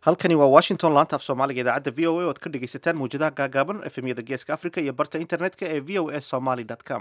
halkani waa washington laanta af soomaaliga idaacadda v o a oad ka dhegaysataan mawjadaha gaagaaban efemyada geeska africa iyo barta internetka ee v o a somaly com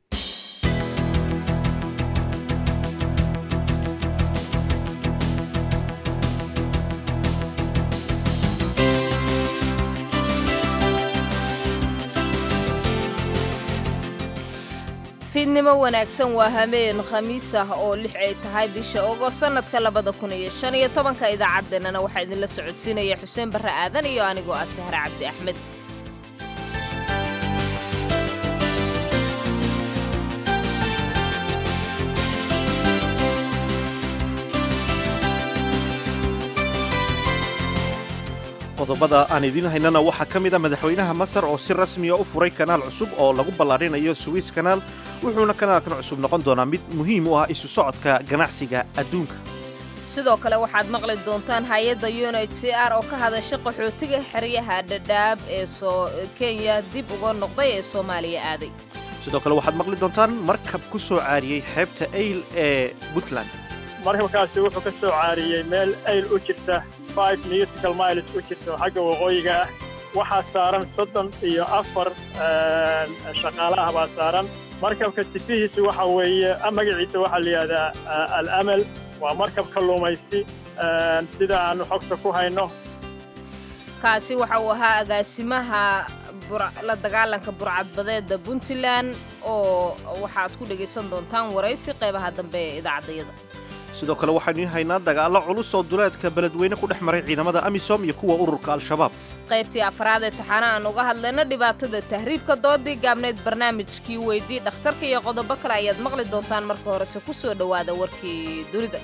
fiidnimo wanaagsan waa hameen khamiis ah oo lix ay tahay bisha ogost sannadka labada kun iyo shan iyo tobanka idaacaddeenana waxaa idinla socodsiinaya xuseen barre aadan iyo anigoo ah sahre cabdi axmed qodobada aan idiin haynana waxaa ka mid a madaxweynaha masar oo si rasmiya u furay kanaal cusub oo lagu ballaarinayo suwiis kanaal wuxuuna kanaalkan cusub noqon doonaa mid muhiim u ah isu socodka ganacsiga adduunka sidoo kale waxaad maqli doontaan hay-adda unit c r oo ka hadasha qaxootiga xeryaha dhadhaab ee soo kenya dib uga noqday ee soomaaliya aaday sidoo kale waxaad maqli doontaan markab ku soo caariyey xeebta ayl ee puntland markabkaasi wuxuu ka soo caariyey meel ayl u jirta five newtical miles u jirta oo xagga waqooyiga ah waxaa saaran soddon iyo afar shaqaale ah baa saaran markabka sifihiisu waxa weeye magaciisa waxaa la yidhahdaa al-amal waa markab kalluumaysi sida aanu xogta ku hayno kaasi waxa uu ahaa agaasimaha la dagaalanka burcadbadeeda puntland oo waxaad ku dhegaysan doontaan waraysi qaybaha dambe ee idaacaddayada sidoo kale waxaynu iin haynaa dagaallo culus oo duleedka beledweyne ku dhex maray ciidamada amisom iyo kuwa ururka al-shabaab qaybtii afraad ee taxaana aan uga hadlayno dhibaatada tahriibka doodii gaabneyd barnaamijkii weydii dhakhtarka iyo qodobo kale ayaad maqli doontaan marka horese ku soo dhowaada warkii dunida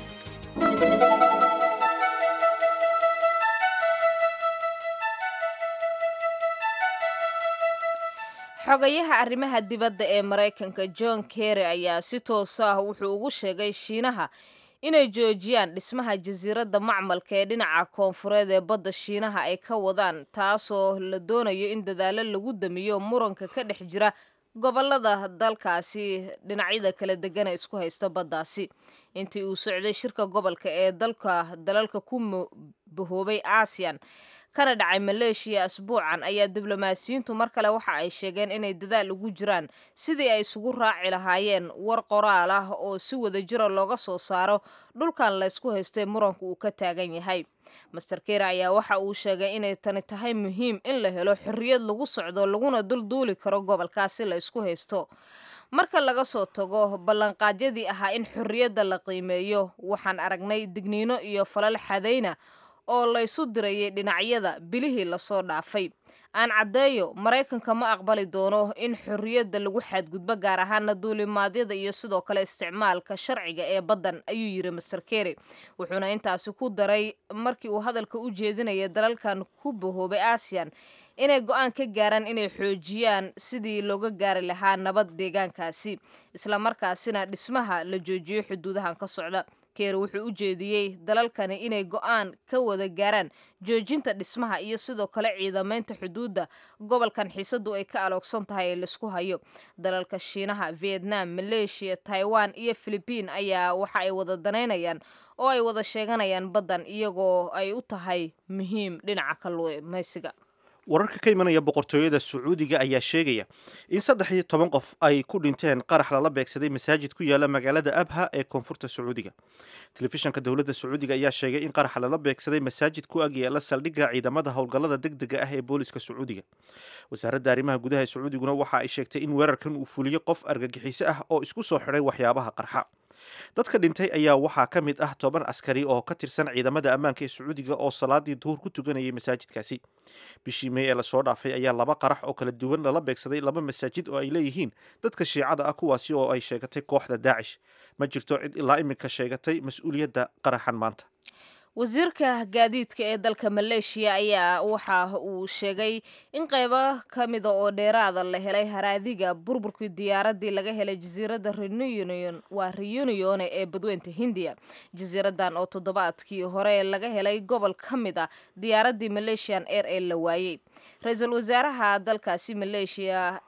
xogayaha arrimaha dibadda ee maraykanka john kerry ayaa si toos ah wuxuu ugu sheegay shiinaha inay joojiyaan dhismaha jasiiradda macmalka ee dhinaca koonfureed ee badda shiinaha ay ka wadaan taasoo la doonayo in dadaallo lagu damiyo muranka ka dhex jira gobollada dalkaasi dhinacyada kala degana isku haysta baddaasi intii uu socday shirka gobolka ee dalka dalalka ku bahoobay aasiyan kana dhacay maleeshiya asbuucan ayaa diblomaasiyiintu mar kale waxa ay sheegeen inay dadaal ugu jiraan sidii ay isugu raaci lahaayeen war qoraal ah oo si wada jira looga soo saaro dhulkan laysku haystay muranku uu ka taagan yahay master kere ayaa waxa uu sheegay inay tani tahay muhiim in la helo xorriyad lagu socdo laguna dulduuli karo gobolkaasi la ysku haysto marka laga soo tago ballanqaadyadii ahaa in xorriyadda la qiimeeyo waxaan aragnay digniino iyo falal xadayna oo laysu dirayay dhinacyada bilihii lasoo dhaafay aan caddeeyo maraykanka ma aqbali doono in xorriyadda lagu xadgudbo gaar ahaana duulimaadyada iyo sidoo kale isticmaalka sharciga ee baddan ayuu yidhi master kere wuxuuna intaasi ku daray markii uu hadalka u jeedinaya dalalkan ku bahoobay aasiyan inay go-aan ka gaaraan inay xoojiyaan sidii looga gaari lahaa nabad deegaankaasi islamarkaasina dhismaha la joojiyo xuduudahan ka socda keer wuxuu u jeediyey dalalkani inay go-aan ka wada gaaraan joojinta dhismaha iyo sidoo kale ciidamaynta xuduudda gobolkan xiisadu ay ka aloogsan tahay ee laisku hayo dalalka shiinaha vietnam maleeshiya taiwan iyo filibiin ayaa waxa ay wada danaynayaan oo ay wada sheeganayaan baddan iyagoo ay u tahay muhiim dhinaca kalluumaysiga wararka ka imanaya boqortooyada sacuudiga ayaa sheegaya in saddex iyo toban qof ay ku dhinteen qarax lala beegsaday masaajid ku yaala magaalada abha ee koonfurta sacuudiga telefishanka dowladda sacuudiga ayaa sheegay in qaraxa lala beegsaday masaajid ku ag yaala saldhigga ciidamada howlgallada deg dega ah ee booliska sacuudiga wasaaradda arrimaha gudaha ee sacuudiguna waxa ay sheegtay in weerarkan uu fuliyo qof argagixiso ah oo isku soo xidhay waxyaabaha qarxa dadka dhintay ayaa waxaa ka mid ah toban askari oo ka tirsan ciidamada ammaanka ee sacuudiga oo salaadii duhur ku tukanayay masaajidkaasi bishii mey ee lasoo dhaafay ayaa laba qarax oo kala duwan lala beegsaday laba masaajid oo ay leeyihiin dadka shiicada ah kuwaasi oo ay sheegatay kooxda daacish ma jirto cid ilaa iminka sheegatay mas-uuliyadda qaraxan maanta wasiirka gaadiidka ee dalka maleeshiya ayaa waxa uu sheegay in qaybo ka mida oo dheeraada la helay haraadiga burburkii diyaaradii laga helay jasiiradda reunion waa reunione ee badweynta hindiya jasiiradan oo toddobaadkii hore laga helay gobol ka mid a diyaaradii malaysian air ee la waayey ra-iisul wasaaraha dalkaasi maleeshiya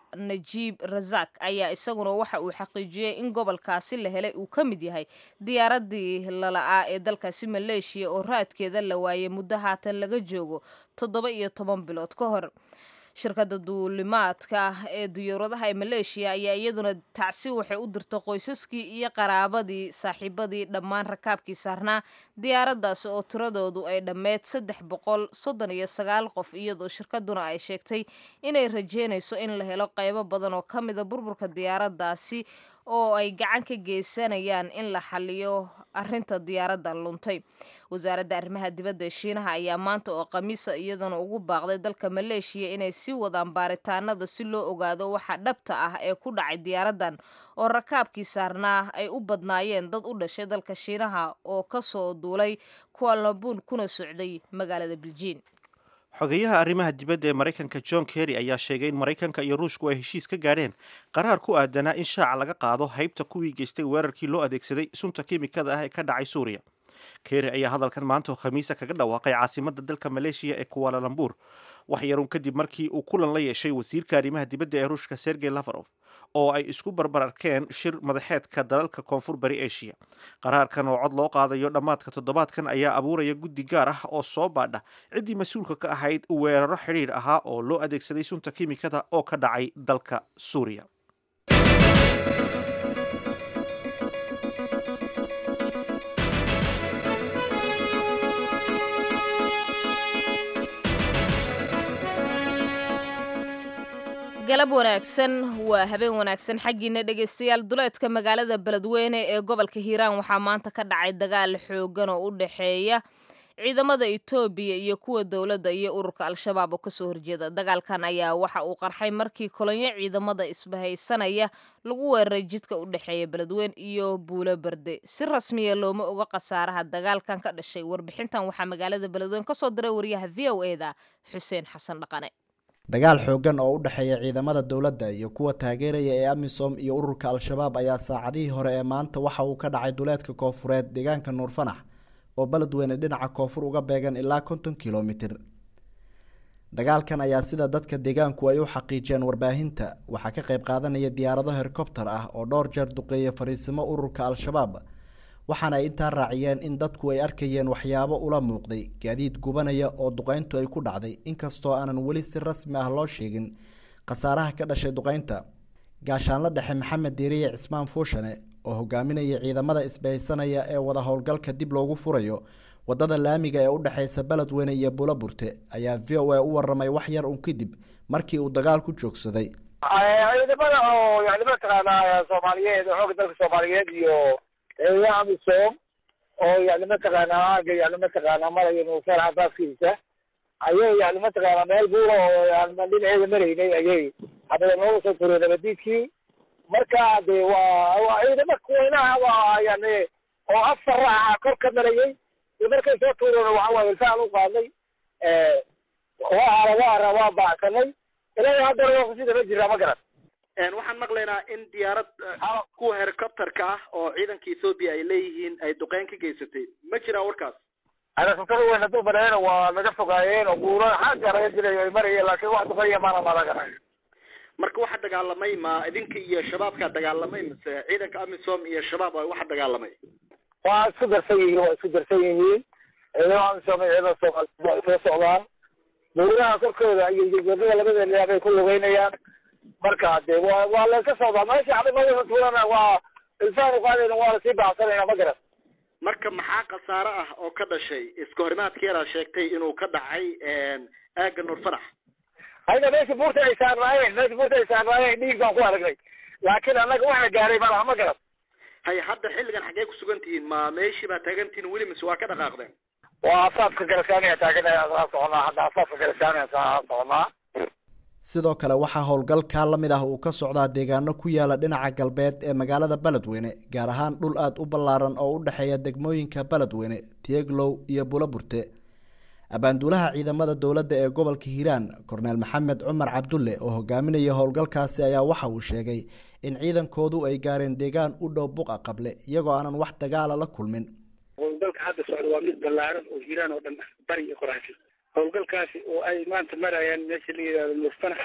najiib razak ayaa isaguna waxa uu xaqiijiyey in gobolkaasi la helay uu ka mid yahay diyaaradii lala'aa ee dalkaasi maleeshiya oo raadkeeda la waayay muddo haatan laga joogo toddoba iyo toban bilood ka hor shirkadda duulimaadka ee diyaaradaha ee maleeshiya ayaa iyaduna tacsi waxay u dirta qoysaskii iyo qaraabadii saaxiibadii dhammaan rakaabkii saarnaa diyaaraddaasi oo tiradoodu ay dhammeyd saddex boqol soddon iyo sagaal qof iyadoo shirkaduna ay sheegtay inay rajeynayso in la helo qaybo badan oo ka mida burburka diyaaraddaasi oo ay gacan ka geysanayaan in la xaliyo arinta diyaaradda luntay wasaaradda arrimaha dibadda ee shiinaha ayaa maanta oo khamiisa iyadana ugu baaqday dalka maleeshiya inay sii wadaan baaritaanada si loo ogaado waxa dhabta ah ee ku dhacay diyaaraddan oo rakaabkii saarnaa ay u badnaayeen dad u dhashay dalka shiinaha oo kasoo duulay kualabuun kuna socday magaalada biljiin xogeyaha arrimaha dibadda ee maraykanka john kerry ayaa sheegay in maraykanka iyo ruushku ay heshiis ka gaadheen qaraar ku aadanaa in shaaca laga qaado haybta kuwii geystay weerarkii loo adeegsaday sunta kiimikada ah ee ka dhacay suuriya kerry ayaa hadalkan maanta oo khamiisa kaga dhawaaqay caasimadda dalka maleeshiya ee kuwalalambuur wax yarun kadib markii uu kulan la yeeshay wasiirka arrimaha dibadda ee ruushka sergey lafarof oo ay isku barbar arkeen shir madaxeedka dalalka koonfur bari eshiya qaraarkan oo cod loo qaadayo dhammaadka toddobaadkan ayaa abuuraya guddi gaar ah oo soo baadha ciddii mas-uulka ka ahayd weeraro xidhiidh ahaa oo loo adeegsaday sunta kiimikada oo ka dhacay dalka suuriya galab wanaagsan waa habeen wanaagsan xaggiina dhegaystayaal duleedka magaalada beledweyne ee gobolka hiiraan waxaa maanta ka dhacay dagaal xoogan oo u dhexeeya ciidamada etoobiya iyo kuwa dowladda iyo ururka al-shabaab oo kasoo horjeeda dagaalkan ayaa waxa uu qarxay markii kolonyo ciidamada isbahaysanaya lagu weeraray jidka u dhexeeya beledweyne iyo buulo berde si rasmiya looma oga khasaaraha dagaalkan ka dhashay warbixintan waxaa magaalada beledweyne kasoo diray wariyaha v o e da xuseen xasan dhaqane dagaal xoogan oo u dhexeeya ciidamada dowladda iyo kuwa taageeraya ee amisom iyo ururka al-shabaab ayaa saacadihii hore ee maanta waxa uu ka dhacay duleedka koofureed deegaanka nuurfanax oo beledweyne dhinaca koonfur uga beegan ilaa konton kilomitir dagaalkan ayaa sida dadka deegaanku ay u xaqiijiyeen warbaahinta waxaa ka qayb qaadanaya diyaarado herkobtar ah oo dhowr jeer duqeeya fariisimo ururka al-shabaab waxaana ay intaa raaciyeen in dadku ay arkayeen waxyaabo ula muuqday gaadiid gubanaya oo duqeyntu ay ku dhacday inkastoo aanan weli si rasmi ah loo sheegin khasaaraha ka dhashay duqeynta gaashaanla dhexe maxamed diiriye cismaan fuushane oo hogaaminaya ciidamada isbahaysanaya ee wada howlgalka dib loogu furayo wadada laamiga ee u dhexeysa beledweyne iyo buulaburte ayaa v o a u waramay wax yar un kadib markii uu dagaal ku joogsaday ciidamada oo yani mataqaanaa soomaaliyeed xooga dalka soomaaliyeed iyo ciidamada amisom oo yani mataqaanaa aaga yani mataqaanaa maraya nuufeel xabaaskiisa ayay yani mataqaanaa meel buura oo yani dhinaceeda maraynay ayay hadaba nooga soo tureen nabadiidkii marka de waa waa ciidama kuweynaha waa yani oo afar raaca kor ka marayay iyo markay soo tuureen waxa waaye ilfaan u qaadnay waa hara waa hara waa baacsanay ilaa haddana waa kusii daba jiraa ma garan waxaan maqlaynaa in diyaarad kuwa helicopterka ah oo ciidanka ethoopia ay leeyihiin ay duqeyn ka geysatay ma jiraan warkaas helicopter weyn hadduu baneena waa naga fogaayeen oo buuro xagga laga dilayo ay marayeen laakiin wax duqeeya maana malagaran marka waxa dagaalamay ma idinka iyo shabaabkaa dagaalamay mise ciidanka amisom iyo shabaab waa waxa dagaalamay waa isku darsan yihiin waa isku darsan yihiin ciidamada amisom iyo ciidamada soomaaliyeed waa isla socdaan buuraha korkooda iyo wadada labada ilaa bay ku lugeynayaan marka de waa waa layska socdaa meesha xabimada tuulana waa ilfaan uqaadayna waa lasii bacsanayna ma garan marka maxaa khasaare ah oo ka dhashay iska horimaadkeedaa sheegtay inuu ka dhacay aagga nuurfanax hayda meesha buurta ay saarnaayeen meesha buurta ay saarnaayeen dhiig baan ku aragnay laakiin annaga waxna gaaray malaha ma garan hay hadda xilligan xaggee kusugan tihiin ma meeshii baa taagan tihiin weli mise waa ka dhaqaaqdeen waa afaafka garasaaniya taaganaya saa soconaa hadda afaafka garasaaniya saa soconaa sidoo kale waxaa howlgalkaa la mid ah uu ka socdaa deegaano ku yaala dhinaca galbeed ee magaalada beledweyne gaar ahaan dhul aada u ballaaran oo u dhexeeya degmooyinka beledweyne tieglow iyo buulaburte abaanduulaha ciidamada dowladda ee gobolka hiiraan korneel maxamed cumar cabdulle oo hogaaminaya howlgalkaasi ayaa waxa uu sheegay in ciidankoodu ay gaareen deegaan u dhow buqa qable iyagoo aanan wax dagaala la kulmin howlgalka hadda socda waa mid ballaaran oo hiiraan oo dhan bari iyo qoraafi howlgalkaasi oo ay maanta marayaan meesha la yidhahdo nuurfanax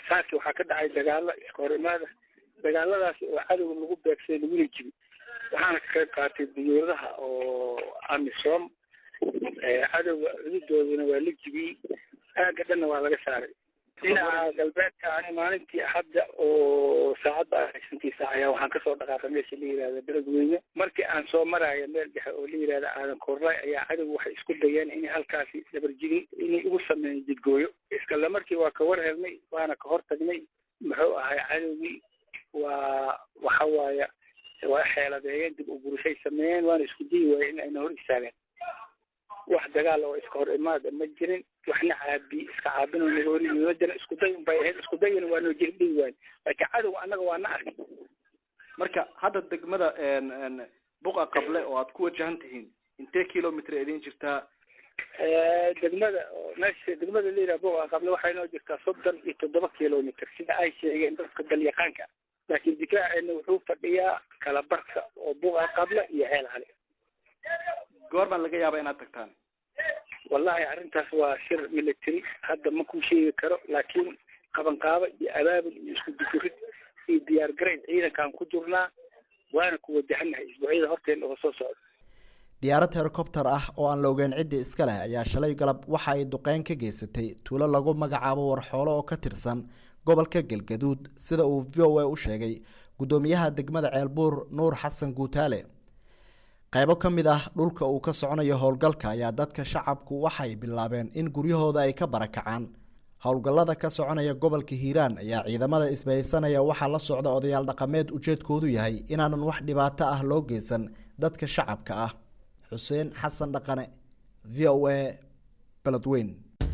saaki waxaa ka dhacay dagaalo iska hor imaada dagaaladaas oo cadowga lagu beegsaday laguna jibi waxaana ka qayb qaatay diyuuradaha oo amisom cadowga cududooduna waa la jibiyey aagga dhanna waa laga saaray dhinaca galbeedka ani maalintii axadda oo saacadda shantii saac ayaa waxaan kasoo dhaqaaqay meesha la yihahda beledweyne markii aan soo maraayo meel dhexe oo la yihahda aadan koorlay ayaa cadowga waxay isku dayeen inay halkaasi dabarjigin inay ugu sameeyeen jidgooyo iskale markii waa ka war helnay waana ka hor tagnay muxuu ahay cadowgii waa waxa waaya waa xeeladeeyeen dib u gurushay sameeyeen waana isku dayi waayeen in ayna hor istaageen wax dagaal oo iska hor imaada ma jirin waxna caabi iska caabinoo naga hor yimaadana isku day unbay ahayd isku dayana waa noo jiri dhigi waayo laakiin cadowga annaga waa na arkay marka hadda degmada buqa qable oo aad ku wajahan tihiin intee kilomitr idin jirtaa degmada meesha degmada la yidhaha buqa qable waxay noo jirtaa soddon iyo toddoba kilomitr sida ay sheegeen dadka dalyaqaanka laakiin difaaceena wuxuu fadhiyaa kala barka oo buqa qable iyo ceel cali goor baan laga yaaba inaad tagtaan wallahi arrintaas waa shir military hadda ma ku sheegi karo laakiin qabanqaabo iyo abaabul iyo isku dukurid iyo diyaar garayn ciidankaan ku jirnaa waana ku wajahanahay isbuucyada horteena oo soo socda diyaarad helicopter ah oo aan la ogeyn ciddii iska leh ayaa shalay galab waxa ay duqeyn ka geysatay tuulo lagu magacaabo warxoolo oo ka tirsan gobolka galgaduud sida uu v o a u sheegay guddoomiyaha degmada ceelbuur nuur xasan guutaale qaybo ka mid ah dhulka uu ka soconayo howlgalka ayaa dadka shacabku waxay bilaabeen in guryahooda ay ka barakacaan howlgallada ka soconaya gobolka hiiraan ayaa ciidamada isbahaysanaya waxaa la socda odayaal dhaqameed ujeedkoodu yahay inaanan wax dhibaato ah loo geysan dadka shacabka ah xuseen xasan dhaqane v o a beledweyn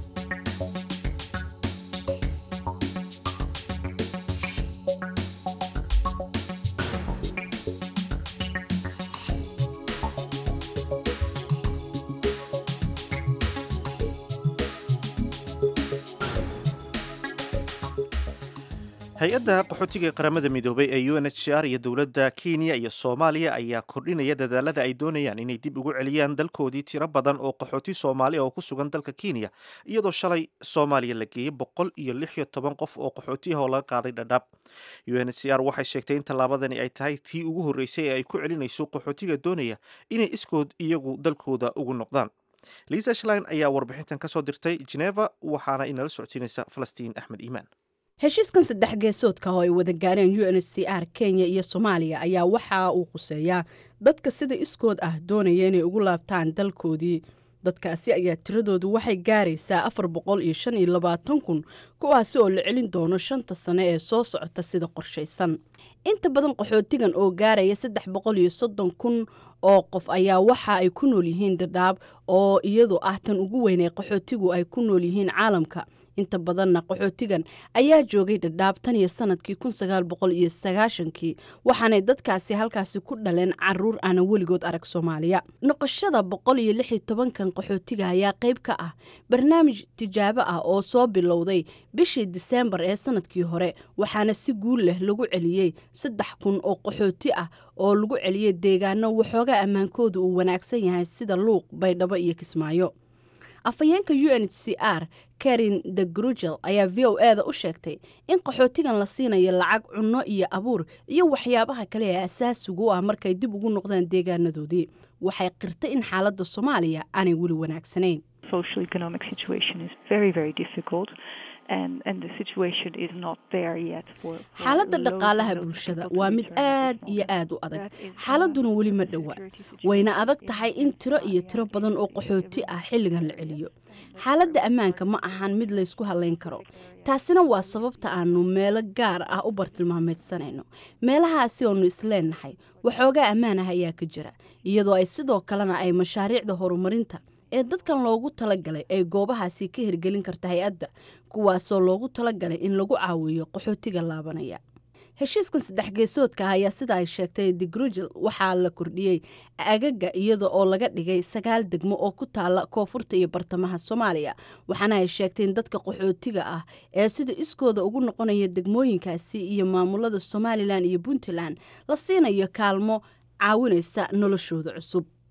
hay-adda qaxootiga ee qaramada midoobay ee u n h c r iyo dowladda kenya iyo soomaaliya ayaa kordhinaya dadaalada ay doonayaan inay dib ugu celiyaan dalkoodii tiro badan oo qaxooti soomaali oo ku sugan dalka kenya iyadoo shalay soomaaliya la geeyey boqol iyo lix iyo toban qof oo qaxootiah oo laga qaaday dhadhaab u n h c r waxay sheegtay in tallaabadani ay tahay tii ugu horreysay ee ay ku celinayso qaxootiga doonaya inay iskood iyagu dalkooda ugu noqdaan liisa shlein ayaa warbixintan ka soo dirtay geneva waxaana inala socodsiinaysa falastiin axmed iimaan heshiiskan saddex geesoodka oo ay wada gaareen u n h c r kenya iyo soomaaliya ayaa waxa uu quseeyaa dadka sida iskood ah doonaya inay ugu laabtaan dalkoodii dadkaasi ayaa tiradoodu waxay gaaraysaa afar boqol iyo shan iyo labaatan kun kuwaasi oo la celin doono shanta sane ee soo socota sida qorshaysan inta badan qaxootigan oo gaaraya saddex boqol iyo soddon kun oo qof ayaa waxa ay ku nool yihiin dadhaab oo iyadu ah tan ugu weyn ee qaxootigu ay ku nool yihiin caalamka inta badanna qaxootigan ayaa joogay dhadhaab tan iyo sanadkii kun sagaal boqol iyo sagaashankii waxaanay dadkaasi halkaasi ku dhaleen caruur aanan weligood arag soomaaliya noqoshada boqol iyo lix iyo tobankan qaxootiga ayaa qayb ka ah barnaamij tijaabo ah oo soo bilowday bishii diseembar ee sanadkii hore waxaana si guul leh lagu celiyey saddex kun oo qaxooti ah oo lagu celiyey deegaano waxoogaa ammaankooda uu wanaagsan yahay sida luuq baydhabo iyo kismaayo afhayeenka u n h c r karin de grugel ayaa v o e da u sheegtay in qaxootigan la siinayo lacag cunno iyo abuur iyo waxyaabaha kale ee asaasigu u ah markay dib ugu noqdaan deegaanadoodii waxay qirtay in xaaladda soomaaliya aanay weli wanaagsanayn xaaladda dhaqaalaha bulshada waa mid aad iyo aad u adag xaaladuna weli ma dhowa wayna adag tahay in tiro iyo tiro badan oo qaxooti ah xilligan la celiyo xaaladda ammaanka ma ahan mid laysku halayn karo taasina waa sababta aanu meelo gaar ah u bartilmaameedsanayno meelahaasi oonu isleennahay waxoogaa ammaan ah ayaa ka jira iyadoo ay sidoo kalena ay mashaariicda horumarinta ee dadkan loogu talagalay ay goobahaasi ka hirgelin karta hay-adda kuwaasoo loogu talagalay in lagu caawiyo qaxootiga laabanaya heshiiskan saddex geesoodka ah ayaa sida ay sheegtay digrugel waxaa la kordhiyey agaga iyada oo laga dhigay sagaal degmo oo ku taala koonfurta iyo bartamaha soomaaliya waxaana ay sheegtay in dadka qaxootiga ah ee sida iskooda ugu noqonaya degmooyinkaasi iyo maamulada somalilan iyo puntland la siinayo kaalmo caawinaysa noloshooda cusub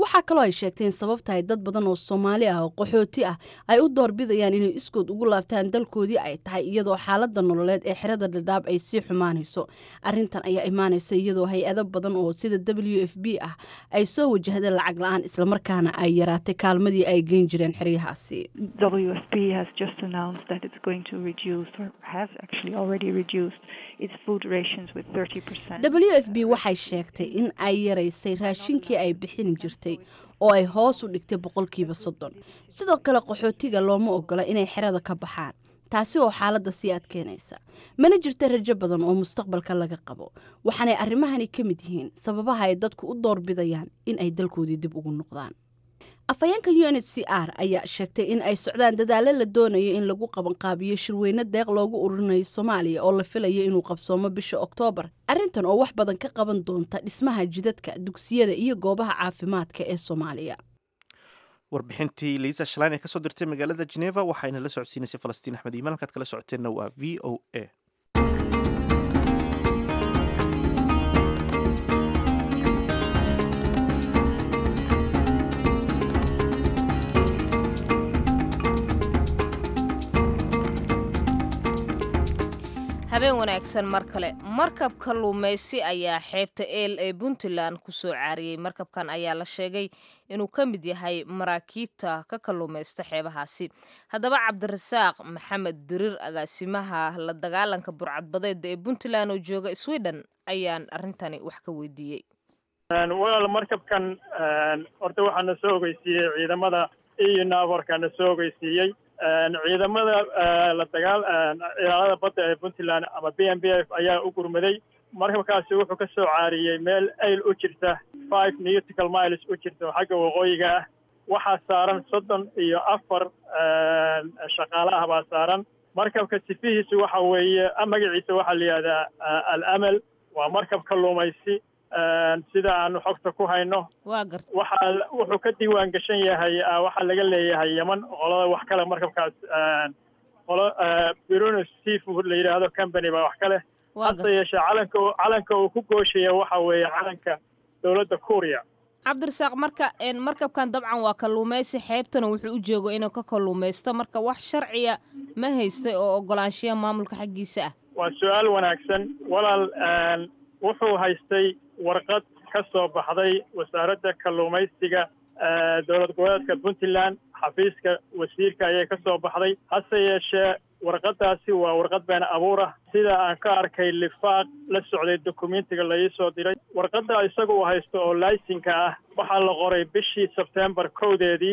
waxaa kaloo ay sheegtay in sababta ay dad badan oo soomaali ah oo qaxooti ah ay u doorbidayaan inay iskood ugu laabtaan dalkoodii ay tahay iyadoo xaalada nololeed ee xerada dhadhaab ay sii xumaanayso arrintan ayaa imaanaysa iyadoo hay-ado badan oo sida w f b ah ay soo wajahdeen lacag la-aan islamarkaana ay yaraatay kaalmadii ay geyn jireen xeryahaasi WFP has just announced that it's going to reduce or has actually already reduced its food rations with 30%. w f b waxay sheegtay in ay yaraysay raashinkii ay bixin jirtay oo ay hoos u dhigtay boqolkiiba soddon sidoo kale qaxootiga looma ogola inay xerada ka baxaan taasi oo xaaladda sii adkeynaysa mana jirta rajo badan oo mustaqbalka laga qabo waxaanay arrimahani ka mid yihiin sababaha ay dadku u doorbidayaan in ay dalkoodii dib ugu noqdaan afhayeenka u n h c r ayaa sheegtay in ay socdaan dadaalo la doonayo in lagu qabanqaabiyo shirweyne deeq loogu ururinayo soomaaliya oo la filayo inuu qabsoomo bisha oktoobar arrintan oo wax badan ka qaban doonta dhismaha jidadka dugsiyada iyo goobaha caafimaadka ee soomaaliya warbixintii liisa shalaan ee kasoo dirtay magaalada geneva waxayna la socodsiinaysay falastiin axmed iimaan halkaad kala socoteenna waa v o a habeen wanaagsan mar kale markab kalluumaysi ayaa xeebta eel ee puntland ku soo caariyey markabkan ayaa la sheegay inuu ka mid yahay maraakiibta ka kalluumaysta xeebahaasi haddaba cabdirasaaq maxamed dirir agaasimaha la dagaalanka burcadbadeeda ee puntland oo jooga sweden ayaan arrintani wax ka weydiiyey walaal markabkan horta waxaa na soo ogeysiiyey ciidamada iyo naaborka na soo ogeysiiyey ciidamada la dagaal ilaalada badda ee puntland ama b m b f ayaa u gurmaday markabkaasi wuxuu ka soo caariyey meel ayl u jirta five nautical miles u jirta oo xagga waqooyiga ah waxaa saaran soddon iyo afar shaqaale ah baa saaran markabka sifihiisu waxa weeye magaciisa waxaa la yidhahdaa al amal waa markab kalluumaysi sida aanu xogta ku hayno waa garta waxaa wuxuu ka diiwaan gashan yahay waxaa laga leeyahay yeman qolada wax kale markabkaas qolo bruno seafood la yidhaahdo company baa wax ka leh waa hase garta yeeshee calanka calanka uu ku gooshaya waxa weeye calanka dowladda kuuriya cabdirasaaq marka een, markabkan dabcan waa kalluumaysi xeebtana wuxuu u joogo inuu ka kalluumaysto marka wax sharciya ma haystay oo ogolaanshiya maamulka xaggiisa ah waa su-aal wanaagsan walaal wuxuu haystay warqad ka soo baxday wasaaradda kalluumaysiga dowlad goboleedka puntland xafiiska wasiirka ayay ka soo baxday hase yeeshee warqaddaasi waa warqad been abuur ah sida aan ka arkay lifaaq la socday dokumentiga la ii soo diray warqadda isaga uu haysto oo laysinka ah waxaa la qoray bishii sebtembar kowdeedii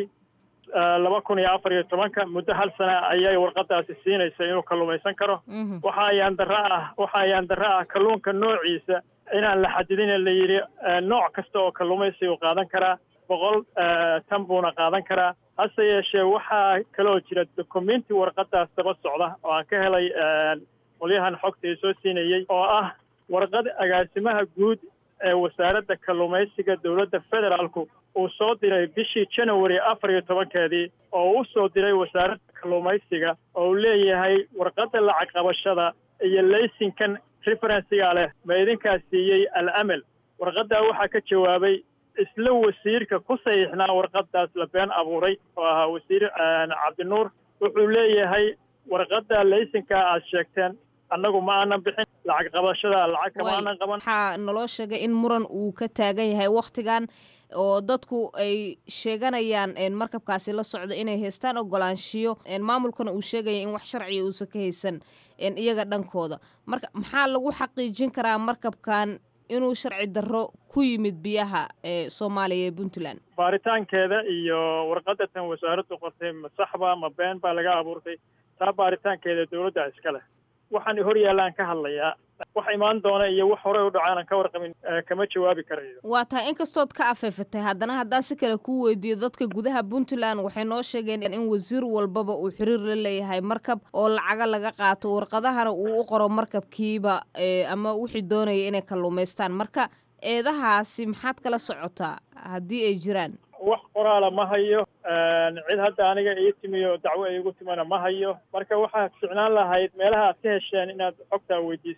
laba kun iyo afar iyo tobanka muddo hal sana ayay warqaddaasi siinaysa inuu kalluumaysan karo Mhm. waxa ayaan darro ah waxa ayaan darro ah kalluunka noociisa inaan la xadidin la yidhi eh, nooc kasta oo kalluumaysi uu qaadan karaa boqol eh, tan buuna qaadan karaa hase yeeshee waxaa kaloo jira dokumenti warqaddaas daba socda oo aan ka helay eh, qolyahan xogta ii soo siinayey oo ah warqad agaasimaha guud ee wasaaradda kalluumaysiga dowladda federaalku uu soo diray bishii january afar iyo tobankeedii oo u soo diray wasaaradda kalluumaysiga oo uu leeyahay warqadda lacag qabashada iyo laysinkan referensiga leh ma idinkaa siiyey al amal warqaddaa waxaa ka jawaabay isla wasiirka ku saxiixnaa warqaddaas la been abuuray oo ahaa wasiir eh, cabdinuur wuxuu leeyahay warqadda laysinka aad sheegteen annagu ma aanan bixin lacag qabashada lacag kama Waay, aanan qaban waxaa naloo sheegay in muran uu ka taagan yahay wakhtigan oo dadku ay sheeganayaan een, markabkaasi la socda inay haystaan ogolaanshiyo een, maamulkana uu sheegaya in wax sharciya uusan ka haysan een, iyaga dhankooda marka maxaa lagu xaqiijin karaa markabkan inuu sharci darro ku yimid biyaha ee soomaaliya ee puntland baaritaankeeda iyo warqadda tan wasaaraddu qortay ma saxba ma been baa laga abuurtay taa baaritaankeeda dowladda iska leh waxaan hor yaallaan ka hadlayaa wax imaan doona iyo wax horey u dhacaan aan ka warqabin eh, kama jawaabi karayo waa tahay inkastood ka afeefatay haddana haddaan si kale kuu weydiiyo dadka gudaha puntland waxay noo sheegeen in wasiir walbaba uu xiriir la leeyahay markab oo lacaga laga qaato warqadahana uu u qoro markabkiiba ee, ama wixii doonaya inay kalluumaystaan marka eedahaasi maxaad kala socotaa haddii ay jiraan wax qoraala ma hayo cid hadda aniga ii timiyo dacwo iigu timana ma hayo marka waxaa ficnaan lahayd meelaha aad ka hesheen inaad xogtaa weydiisaan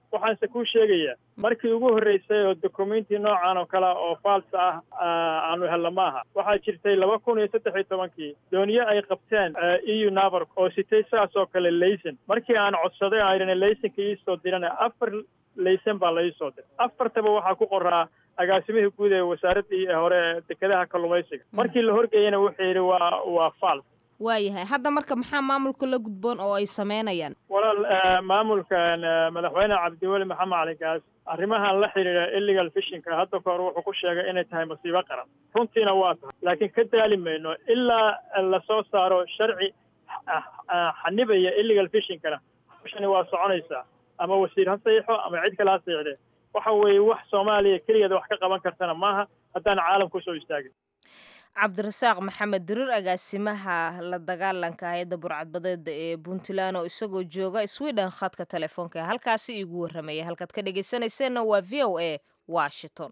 waxaanse kuu sheegayaa markii ugu horreysay oo documenti noocan oo kale oo falsa ah aanu helno maaha waxaa jirtay laba kun iyo saddex iyo tobankii dooniye ay qabteen eu navar oo sitay saas oo kale layson markii aan codsaday aan idhana laysonka iisoo dirana afar layson baa la iisoo diray afartaba waxaa ku qoraa agaasimihii guud ee wasaaraddii hore dekedaha kalluumaysiga markii la horgeeyana wuxuu yidhi waa waa fals waayahay hadda marka maxaa maamulka la gudboon oo ay sameynayaan walaal maamulkan madaxweyne cabdiweli maxamed cali gaas arrimahan la xidhiidha illegal fishinka hadda ka hor wuxuu ku sheegay inay tahay masiibo qaran runtiina waa tahay laakiin ka daali mayno ilaa lasoo saaro sharci xanibaya illegal fishinkana hawshani waa soconaysaa ama wasiir ha saxiixo ama cid kale ha saxiixdee waxa weeye wax soomaaliya keligeeda wax ka qaban kartana maaha haddaan caalam kusoo istaagin cabdirasaaq maxamed dirir agaasimaha la dagaalanka hay-adda burcadbadeeda ee puntland oo isagoo jooga sweden khadka telefoonka halkaasi iigu warramaya halkaad ka dhegaysanayseena waa v o a washington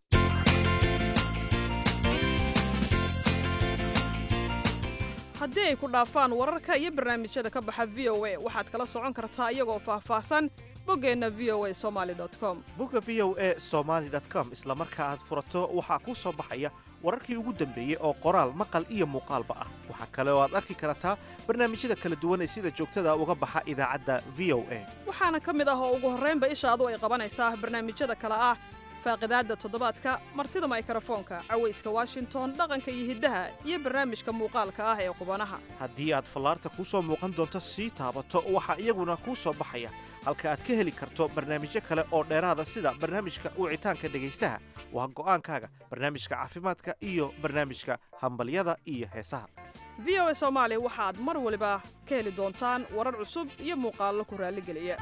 haddii ay ku dhaafaan wararka iyo barnaamijyada ka baxa v o a waxaad kala socon kartaa iyagoo faahfaahsan boggeenna v o a somaali com bogga v o a somaali com isla marka aad furato waxaa kuu soo baxaya wararkii ugu dambeeyey oo qoraal maqal iyo muuqaalba ah waxaa kale oo aad arki kartaa barnaamijyada kala duwan ee sida joogtada uga baxa idaacadda v o a waxaana ka mid ah oo ugu horraynba ishaadu ay qabanaysaa barnaamijyada kale ah faaqidaadda toddobaadka martida maykarafoonka cawayska washington dhaqanka iyo hiddaha iyo barnaamijka muuqaalka ah ee qubanaha haddii aad fallaarta kuu soo muuqan doonto sii taabato waxaa iyaguna kuu soo baxaya halka aad ka heli karto barnaamijyo kale oo dheeraada sida barnaamijka wicitaanka dhegaystaha waa go'aankaaga barnaamijka caafimaadka iyo barnaamijka hambalyada iyo heesaha v o a soomaali waxaad mar waliba ka heli doontaan warar cusub iyo muuqaallo ku raalligeliya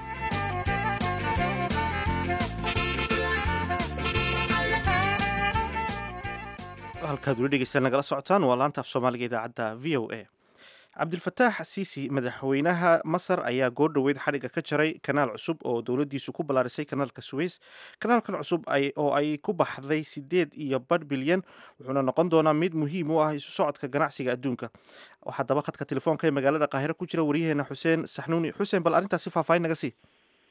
halkaad weli dhegeystaan nagala socotaan waa laanta af soomaaliga idaacadda v o a cabdilfataax siisi madaxweynaha masar ayaa goordhoweyd xadhigga ka jaray kanaal cusub oo dowladdiisu ku ballaarisay kanaalka suweys kanaalkan cusub oo ay ku baxday siddeed iyo badh bilyan wuxuuna noqon doonaa mid muhiim u ah isu socodka ganacsiga adduunka haddaba khadka telefoonka ee magaalada qaahiro ku jira waryaheena xuseen saxnuuni xuseen bal arrintaasi faahfaahin naga sii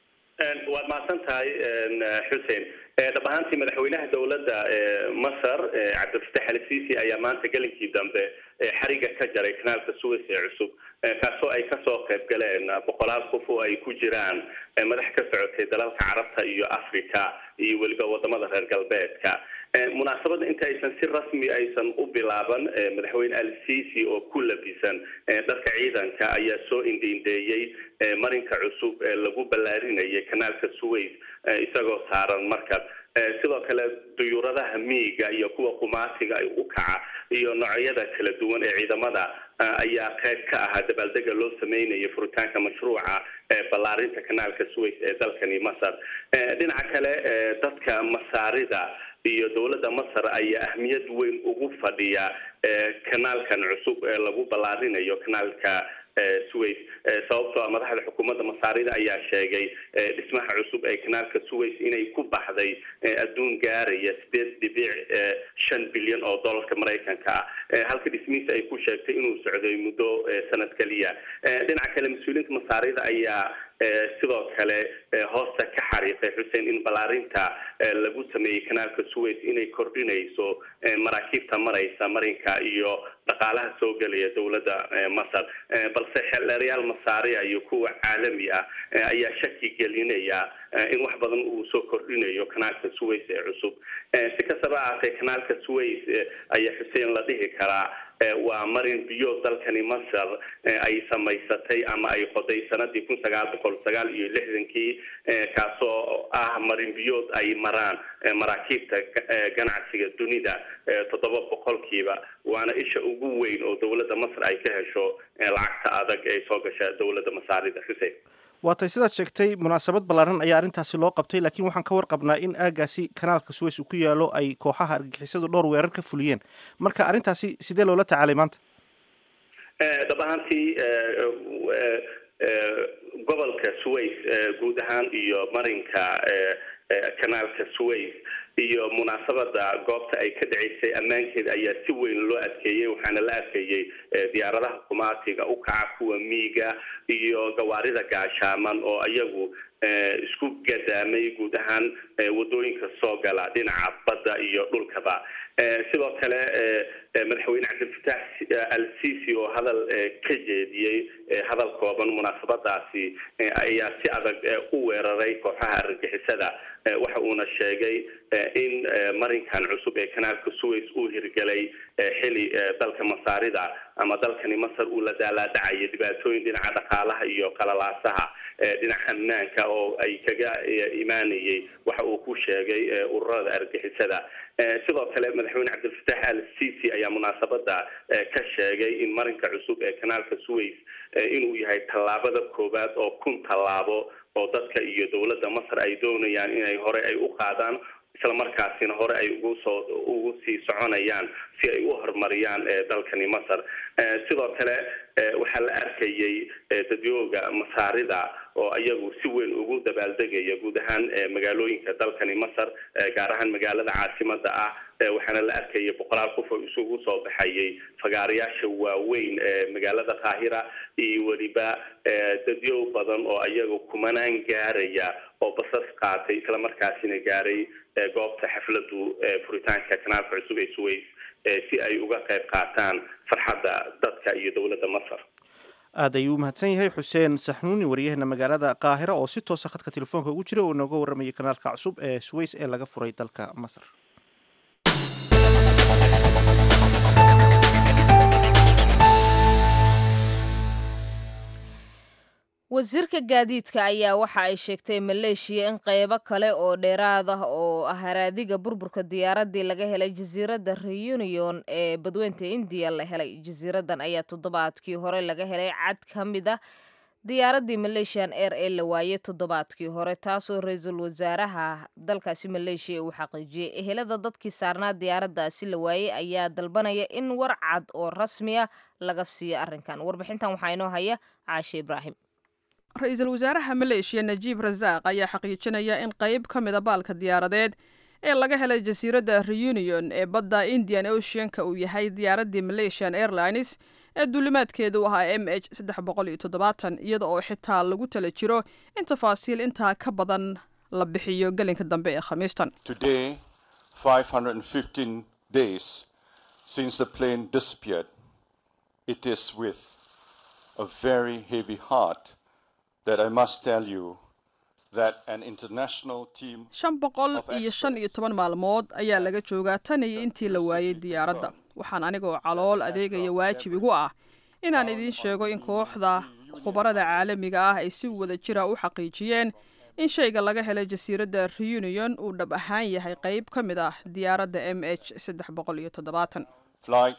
waad mahadsan tahay xuseen dhab ahaantii madaxweynaha dowladda masar cabdilfatax al sisi ayaa maanta gelinkii dambe xariga ka jaray kanaalka suweys ee cusub kaasoo ay kasoo qayb galeen boqolaal qof oo ay ku jiraan madax ka socotay dalalka carabta iyo africa iyo weliba wadamada reer galbeedka munaasabadda inta aysan si rasmi aysan u bilaaban madaxweyne al sisi oo ku labisan dharka ciidanka ayaa soo indindeeyey marinka cusub ee lagu ballaarinayay kanaalka suweys isagoo saaran markab sidoo kale duyuuradaha miiga iyo kuwa qumaatiga ay u kaca iyo noocyada kala duwan ee ciidamada ayaa qayb ka ahaa dabaaldega loo sameynaya furitaanka mashruuca ballaarinta kanaalka suweys ee dalkani masar dhinaca kale dadka masaarida iyo dowladda masar ayaa ahmiyad weyn ugu fadhiya kanaalkan cusub ee lagu ballaarinayo kanaalka suweys sababtoo ah madaxda xukuumadda masaarida ayaa sheegay dhismaha cusub ee kanaalka suweys inay ku baxday adduun gaaraya sideed dhibic shan bilyan oo dollarka maraykanka ah halka dhismihiisa ay ku sheegtay inuu socday muddo sanad keliya dhinaca kale mas-uuliyiinta masaarida ayaa sidoo kale hoosta ka xariiqay xuseen in ballaarinta lagu sameeyey kanaalka suweys inay kordhinayso maraakiibta maraysa marinka iyo dhaqaalaha soo gelaya dowladda masar balse xeldheerayaal masaariya iyo kuwa caalami ah ayaa shaki gelinaya in wax badan uu soo kordhinayo kanaalka suweys ee cusub si kastaba ahaatee kanaalka suweys ayaa xuseen la dhihi karaa waa marin biyo dalkani masar ay samaysatay ama ay qoday sanadii kun sagaal boqol sagaal iyo lixdankii kaasoo ah marin biyood ay maraan maraakiibta ganacsiga dunida toddoba boqolkiiba waana isha ugu weyn oo dowladda masar ay ka hesho lacagta adag ee soo gasha dowladda masaarida xuseen waatay sidaad sheegtay munaasabad ballaaran ayaa arrintaasi loo qabtay laakiin waxaan ka warqabnaa in aagaasi kanaalka suweys uu ku yaalo ay kooxaha argagixisadu dhowr weerar ka fuliyeen marka arrintaasi sidee loola tacaalay maanta dhab ahaantii gobolka suweys guud ahaan iyo marinka kanaalka suweys iyo munaasabada goobta ay ka dhaceysay ammaankeeda ayaa si weyn loo adkeeyey waxaana la adkeeyey diyaaradaha kumaatiga u kaca kuwa miiga iyo gawaarida gaashaaman oo iyagu isku gadaamay guud ahaan wadooyinka soo gala dhinaca badda iyo dhulkaba sidoo kale madaxweyne cabdilfataax al sisi oo hadal ka jeediyey hadal kooban munaasabadaasi ayaa si adag u weeraray kooxaha argagixisada waxa uuna sheegay in marinkan cusub ee kanaalka suways uu hirgelay xili dalka masaarida ama dalkani masar uu la daalaadhacaya dhibaatooyin dhinaca dhaqaalaha iyo qalalaasaha dhinaca ammaanka oo ay kaga imaanayay waxa uu ku sheegay ururada argixisada sidoo kale madaxweyne cabdilfataax al sisi ayaa munaasabada ka sheegay in marinka cusub ee kanaalka suways inuu yahay tallaabada koowaad oo kun tallaabo oo dadka iyo dowladda masar ay doonayaan inay hore ay u qaadaan isla markaasina hore ay ugu soo ugu sii soconayaan si ay u horumariyaan dalkani masar sidoo kale waxaa la arkayay dadyooga masaarida oo iyagu si weyn ugu dabaaldegaya guud ahaan magaalooyinka dalkani masar gaar ahaan magaalada caasimada ah waxaana la arkayay boqolaal qof oo isugu soo baxayay fagaarayaasha waaweyn ee magaalada qaahira iyo weliba dadyo badan oo iyaga kumanaan gaaraya oo basas qaatay islamarkaasina gaaray goobta xafladu furitaanka kanaalka cusub ee suways si ay uga qayb qaataan farxadda dadka iyo dowladda masar aad ayuu u mahadsan yahay xuseen saxnuuni waryaheena magaalada qaahira oo si toosa khadka telefoonka ugu jira oo inooga warramayay kanaalka cusub ee suways ee laga furay dalka masar wasiirka gaadiidka ayaa waxa ay sheegtay maleeshiya in qaybo kale oo dheeraad ah oo ah haraadiga burburka diyaaraddii laga helay jasiiradda reunion ee badweynta indiya la helay jasiiraddan ayaa toddobaadkii hore laga helay cad ka mid a diyaaraddii malaysian air ee la waayey toddobaadkii hore taasoo ra-iisul wasaaraha dalkaasi maleeshiya uu xaqiijiyey ehelada dadkii saarnaa diyaaraddaasi la waayey ayaa dalbanaya in war cad oo rasmiya laga siiyo arrinkan warbixintan waxaa inoo haya caashe ibraahim ra-iisul wasaaraha maleeshiya najiib rasaaq ayaa xaqiijinaya in qayb ka mida baalka diyaaradeed ee laga helay jasiiradda reunion ee badda indian oceanka uu yahay diyaaraddii malaysian airlines ee duulimaadkeedu ahaa m h saddex boqol iyo toddobaatan iyada oo xitaa lagu tala jiro in tafaasiil intaa ka badan la bixiyo gelinka dambe ee khamiistan Today, 515 days since the plane disappeared, it is with a very heavy heart that I must tell you that an international team shan boqol of iyo shan iyo toban maalmood ayaa laga joogaa tan iyo intii la waayey diyaaradda waxaan anigoo calool adeegaya waajib igu ah inaan idiin sheego in kooxda khubarada caalamiga ah ay si wada jira u xaqiijiyeen in shayga laga helay jasiiradda reunion uu dhab ahaan yahay qayb ka mid ah diyaaradda m h saddex boqol iyo toddobaatan flight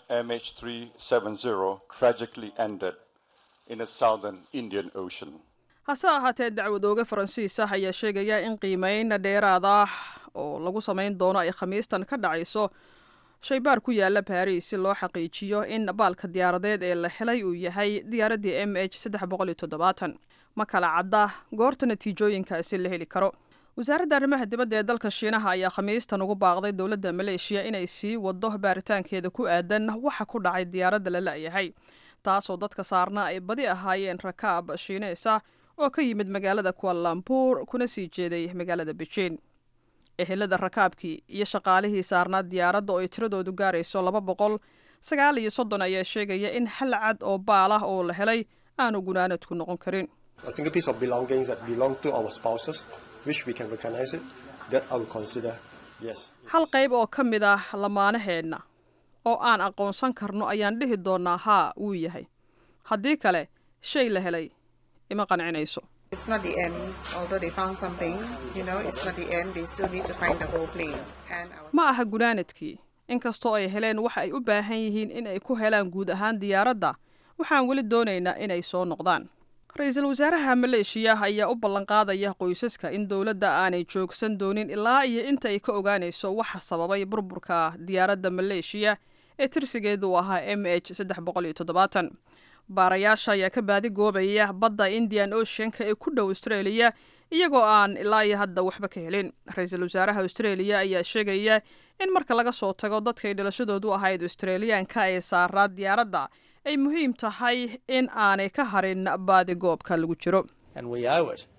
MH370 tragically ended in the southern Indian Ocean. hase ahaatee dacwadooge faransiis ah ayaa sheegaya in qiimeyn dheeraad ah oo lagu samayn doono ay khamiistan ka dhacayso shaybaar ku yaala baris si loo xaqiijiyo in baalka diyaaradeed ee la helay uu yahay diyaaraddii m h saddex boqol iyo toddobaatan ma kala cadda goorta natiijooyinkaasi la heli karo wasaaradda arrimaha dibadda ee dalka shiinaha ayaa khamiistan ugu baaqday dowladda maleeshiya inay sii wado baaritaankeeda ku aadan waxa ku dhacay diyaaradda la la'yahay taasoo dadka saarna ay badi ahaayeen rakaab shiineysa oo ka yimid magaalada kualambuur kuna sii jeeday magaalada bejiin ehelada rakaabkii iyo shaqaalihii saarnaa diyaaradda oo ay tiradoodu gaarayso laba boqol sagaal iyo soddon ayaa sheegaya in hal cad oo baal ah oo la helay aanu gunaanadku noqon karin a single piece of belongings that belong to our spouses, which we can recognize it, that I will consider yes. hal qayb oo ka mid ah lamaanaheenna oo aan aqoonsan karno ayaan dhihi doonnaa haa wuu yahay haddii kale shay la helay ima qancinayso It's not the end, although they found something, you know, it's not the end. They still need to find the whole plane. And our ma aha gunaanadkii inkastoo ay heleen waxa ay u baahan yihiin in ay ku helaan guud ahaan diyaaradda waxaan weli doonaynaa inay soo noqdaan ra-iisul wasaaraha maleeshiya ayaa u ballanqaadaya qoysaska in dowladda aanay joogsan doonin ilaa iyo inta ay ka ogaanayso waxa sababay burburka diyaaradda maleeshiya ee tirsigeedu ahaa m h saddex boqol iyo toddobaatan baarayaasha ayaa ka baadi goobaya badda indian oceanka ee ku dhow australia iyagoo aan ilaa iyo hadda waxba ka helin ra-iisul wasaaraha australia ayaa sheegaya in marka laga soo tago dadkay dhalashadoodu ahayd australiyaanka ee saaraa diyaaradda ay muhiim tahay in aanay ka harin baadi goobka lagu jiro And we owe it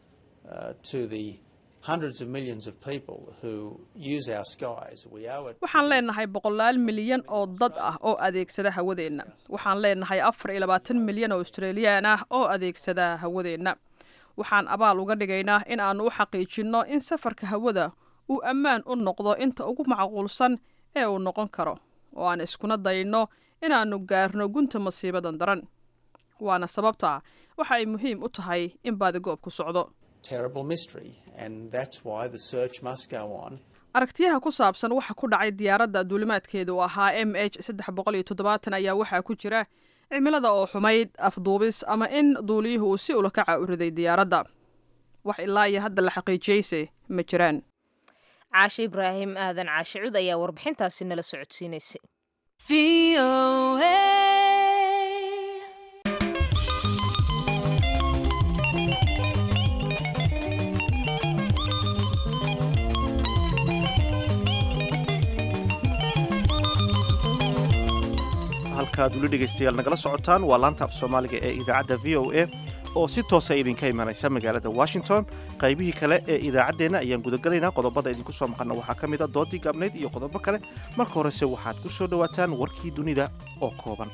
uh, to the hundreds of millions of people who use our skies. We owe it. waxaan leenahay boqolaal milyan oo dad ah oo adeegsada hawadeenna waxaan leenahay afar iyo labaatan milyan oo australiyaan ah oo adeegsada hawadeenna waxaan abaal uga dhigaynaa in aannu u xaqiijinno in safarka hawada uu ammaan u noqdo inta ugu macquulsan ee uu noqon karo oo aan iskuna dayno inaannu gaarno gunta masiibadan daran waana sababta waxa ay muhiim u tahay in baadigoobku socdo Terrible mystery, and that's why the search must go on. aragtiyaha ku saabsan waxa ku dhacay diyaaradda duulimaadkeeda oo ahaa m h saddex boqol iyo toddobaatan ayaa waxaa ku jira cimilada oo xumayd afduubis ama in duuliyuhu uu si ulakaca u riday diyaaradda wax ilaa iyo hadda la xaqiijiyeyse ma jiraan caashe ibraahim aadan caashe cud ayaa warbixintaasi nala socodsiinaysay halkaad weli dhegaystayaal nagala socotaan waa laanta af soomaaliga ee idaacadda v o a oo si toosa idinka imanaysa magaalada washington qaybihii kale ee idaacaddeenna ayaan gudagalaynaa qodobada idinku soo maqanna waxaa ka mid a doodii gaabnayd iyo qodobo kale marka horese waxaad ku soo dhowaataan warkii dunida oo kooban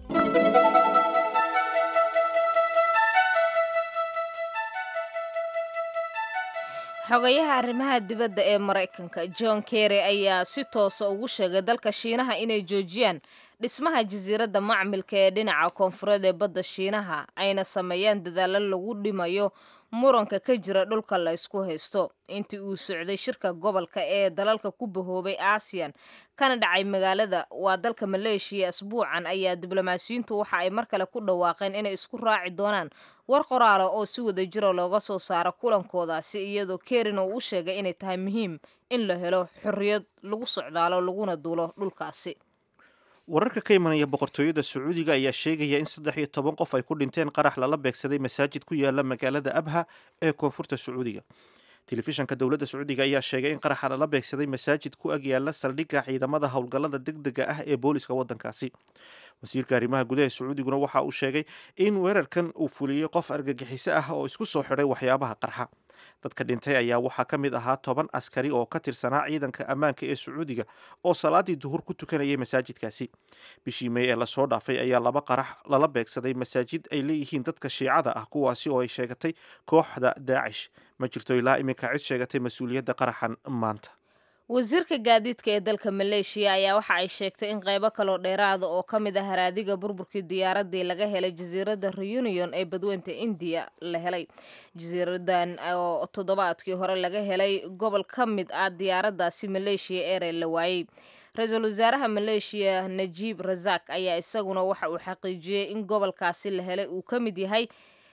xogayaha arrimaha dibadda ee maraykanka john kerry ayaa si toosa ugu sheegay dalka shiinaha inay joojiyaan dhismaha jasiiradda macmilka ee dhinaca koonfureed ee badda shiinaha ayna sameeyaan dadaalo lagu dhimayo muranka ka jira dhulka la ysku haysto intii uu socday shirka gobolka ee dalalka ku bahoobay aasiyan kana dhacay magaalada waa dalka maleeshiya asbuucan ayaa diblomaasiyiintu waxa ay mar kale ku dhawaaqeen inay isku raaci doonaan war qoraala oo si wada jiro looga soo saaro kulankoodaasi iyadoo kerin uu u sheegay inay tahay muhiim in la helo xorriyad lagu socdaalo laguna duulo dhulkaasi wararka ka imanaya boqortooyada sacuudiga ayaa sheegaya in saddex iyo toban qof ay ku dhinteen qarax lala beegsaday masaajid ku yaala magaalada abha ee koonfurta sacuudiga telefishanka dowladda sacuudiga ayaa sheegay in qaraxa lala beegsaday masaajid ku ag yaala saldhigga ciidamada howlgallada degdega ah ee booliska waddankaasi wasiirka arrimaha gudaha sacuudiguna waxa uu sheegay in weerarkan uu fuliyey qof argagixiso ah oo isku soo xidhay waxyaabaha qarxa dadka dhintay ayaa waxaa ka mid ahaa toban askari oo ka tirsanaa ciidanka ammaanka ee sacuudiga oo salaadii duhur ku tukanayay masaajidkaasi bishii may ee lasoo dhaafay ayaa laba qarax lala beegsaday masaajid ay leeyihiin dadka shiicada ah kuwaasi oo ay sheegatay kooxda daacish ma jirto ilaa iminka cid sheegatay mas-uuliyadda qaraxan maanta wasiirka gaadiidka ee dalka maleeshiya ayaa waxa ay sheegtay in qaybo kaloo dheeraada oo ka mid ah haraadiga burburkii diyaaradii laga helay jasiiradda reunion ee badweynta indiya la helay jasiiradan oo toddobaadkii hore laga helay gobol ka mid ah diyaaraddaasi maleeshiya eere la waayey ra-iisul wasaaraha maleeshiya najiib razak ayaa isaguna waxa uu xaqiijiyey in gobolkaasi la helay uu ka mid yahay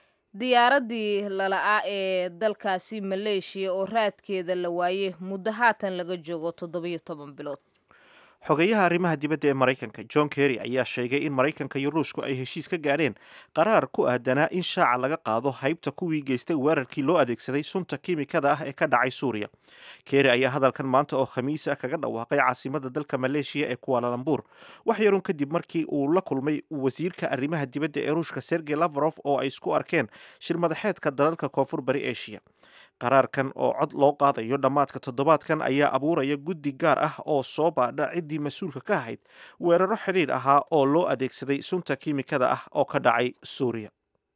diyaaradii lala-a ee dalkaasi maleeshiya oo raadkeeda la waayey muddo haatan laga joogo toddobiyo toban bilood xogeyaha arrimaha dibadda ee maraykanka john kerry ayaa sheegay in maraykanka iyo ruushku ay heshiis ka gaadheen qaraar ku aadanaa in shaaca laga qaado haybta kuwii geystay weerarkii loo adeegsaday sunta kiimikada ah ee ka dhacay suuriya kerry ayaa hadalkan maanta oo khamiis ah kaga dhawaaqay caasimada dalka maleeshiya ee kuwaalalambur wax yarun kadib markii uu la kulmay wasiirka arrimaha dibadda ee ruushka sergey lavrov oo ay isku arkeen shir madaxeedka dalalka koonfur bari eshiya qaraarkan oo cod loo qaadayo dhammaadka toddobaadkan ayaa abuuraya guddi gaar ah oo soo baadha ciddii mas-uulka ka ahayd weeraro xidhiidh ahaa oo loo adeegsaday sunta kiimikada ah oo ka dhacay suuriya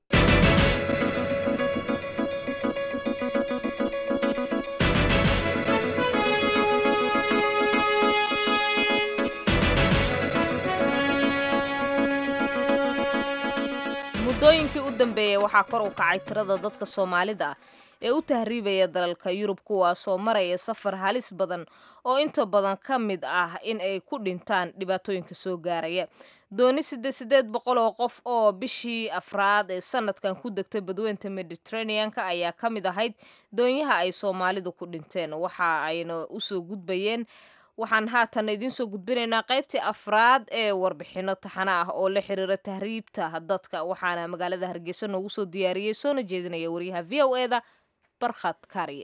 muddooyinkii u dambeeyey waxaa kor u kacay tirada dadka soomaalida ah ee u tahriibaya dalalka yurub kuwaasoo maraya safar halis badan oo inta badan ka mid ah in ay ku dhintaan dhibaatooyinka soo gaaraya dooni siddeed siddeed boqol oo qof oo bishii afraad ee sanadkan ku degtay badweynta mediterraneanka ayaa ka mid ahayd doonyaha ay soomaalidu ku dhinteen waxa ayna usoo gudbayeen waxaan haatan idiin soo gudbinaynaa qaybtii afraad ee warbixino taxana ah oo la xiriira tahriibta dadka waxaana magaalada hargeysa noogu soo diyaariyey soona jeedinaya waryaha v o eda barkhad kaariye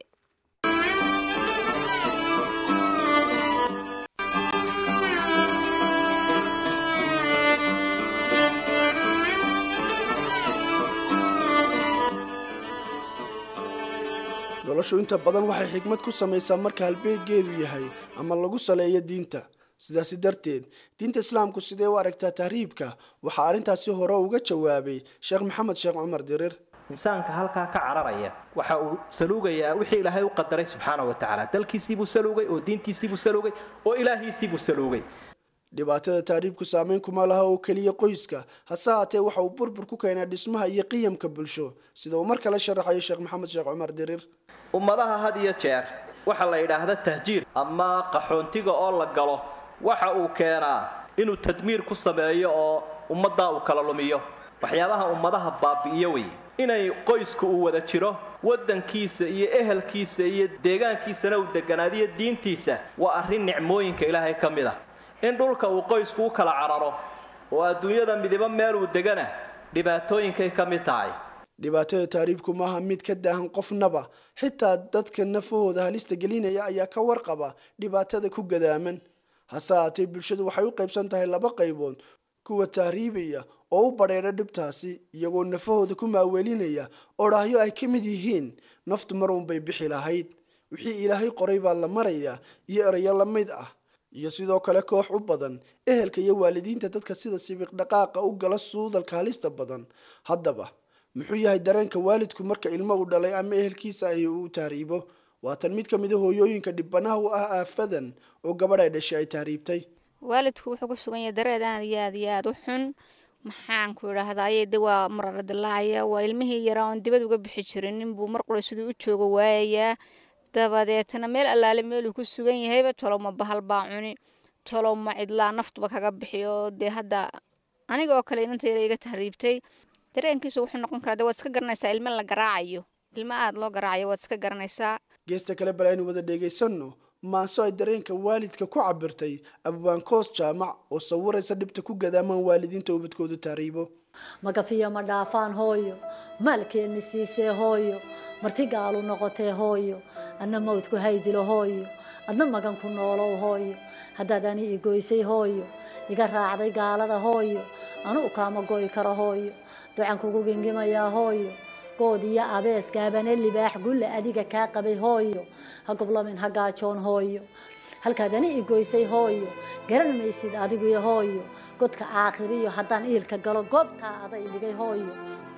noloshu inta badan waxay xigmad ku samaysaa marka halbeeggeedu yahay ama lagu saleeyo diinta sidaasi darteed diinta islaamku sidee u aragtaa tahriibka waxaa arrintaasi hore uga jawaabay sheekh maxamed sheekh cumar dirir insaanka halkaa ka cararaya waxa uu saluugayaa wixii ilaahay u qadaray subxaana wa tacaala dalkiisiibuu saluugay oo diintiisiibuu saluugay oo ilaahiisiibuu saluugay dhibaatada tahriibku saameyn kuma laha oo keliya qoyska hase haatee waxa uu burbur ku keenaa dhismaha iyo qiyamka bulsho sida uu mar kale sharaxayo sheekh maxamed sheekh cumar dirir ummadaha had iyo jeer waxaa la yidhaahda tahjiir ama qaxoontiga oo la galo waxa uu keenaa inuu tadmiir ku sameeyo oo ummaddaa uu kala lumiyo waxyaabaha ummadaha baabi'iyo wey inay qoysku uu wada jiro waddankiisa iyo ehelkiisa iyo deegaankiisana uu deganaadiyo diintiisa waa arrin nicmooyinka ilaahay ka mid ah in dhulka uu qoysku u kala cararo oo adduunyada midibo meel uu degana dhibaatooyinkay ka mid tahay dhibaatada tahriibku maaha mid ka daahan qofnaba xitaa dadka nafahooda halista gelinaya ayaa ka warqaba dhibaatada ku gadaaman hase haatee bulshadu waxay u qaybsan tahay laba qaybood kuwa tahriibaya oo u badheedha dhibtaasi iyagoo nafahooda ku maaweelinaya odhaahyo ay ka mid yihiin naftu mar uunbay bixi lahayd wixii ilaahay qoray baa la marayaa iyo erayo la mid ah iyo sidoo kale koox u badan ehelka iyo waalidiinta dadka sida sibiq dhaqaaqa u gala suudalka halista badan haddaba muxuu yahay dareenka waalidku marka ilmo uu dhalay ama ehelkiisa ahi uu tahriibo waatan mid ka mid a hooyooyinka dhibanaha u ah aafadan oo gabadh ay dhashay ay tahriibtay waalidku wuxuu ku sugan yahay dareed aan iyo aad iyo aad u xun maxaanku idhaahdaye de waa marara dilaacaya waa ilmihii yaraa oon dibad uga bixi jirin ninbuu mar qura siduu u joogo waayayaa dabadeetna meel allaale meeluu ku sugan yahayba tolowma bahal baa cuni tolowma cidlaa naftuba kaga bixiyo dee hadda aniga oo kale inanta yara iga tahriibtay dareenkiisu wuxuu noqon karaa de waad iska garanaysaa ilmo la garaacayo ilmo aada loo garaacayo waad iska garanaysaa geesta kale bal aynu wada dheegaysanno maaso ay dareenka waalidka ku cabirtay abwaankoos jaamac oo sawiraysa dhibta ku gadaamaan waalidiinta ubadkoodu tahriibo magafiyo ma dhaafaan hooyo maalkeenni siisee hooyo marti gaalu noqotee hooyo adna mawdku haydilo hooyo adna magan ku noolow hooyo haddaad ani i goysay hooyo iga raacday gaalada hooyo anuu kaama goy karo hooyo ducan kugu gengimayaa hooyo good iyo abees gaabane libaax gulle adiga kaa qabay hooyo ha goblamin ha gaajoon hooyo halkaad ani i goysay hooyo garan maysid adiguyo hooyo godka aakhiriyo haddaan iilka galo goobtaa aday dhigay hooyo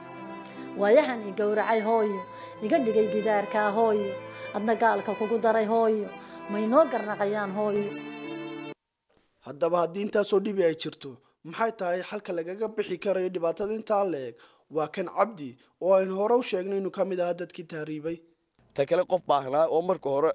waayahan i gowracay hooyo iga dhigay gidaarkaa hooyo adna gaalka kugu daray hooyo maynoo garnaqayaan hooyo haddaba haddii intaasoo dhibi ay jirto maxay tahay xalka lagaga bixi karayo dhibaatada intaa la-eg waa kan cabdi oo aynu hore u sheegnay inuu ka mid ahaa dadkii tahriibay ta kale qof baahnaa oo marka hore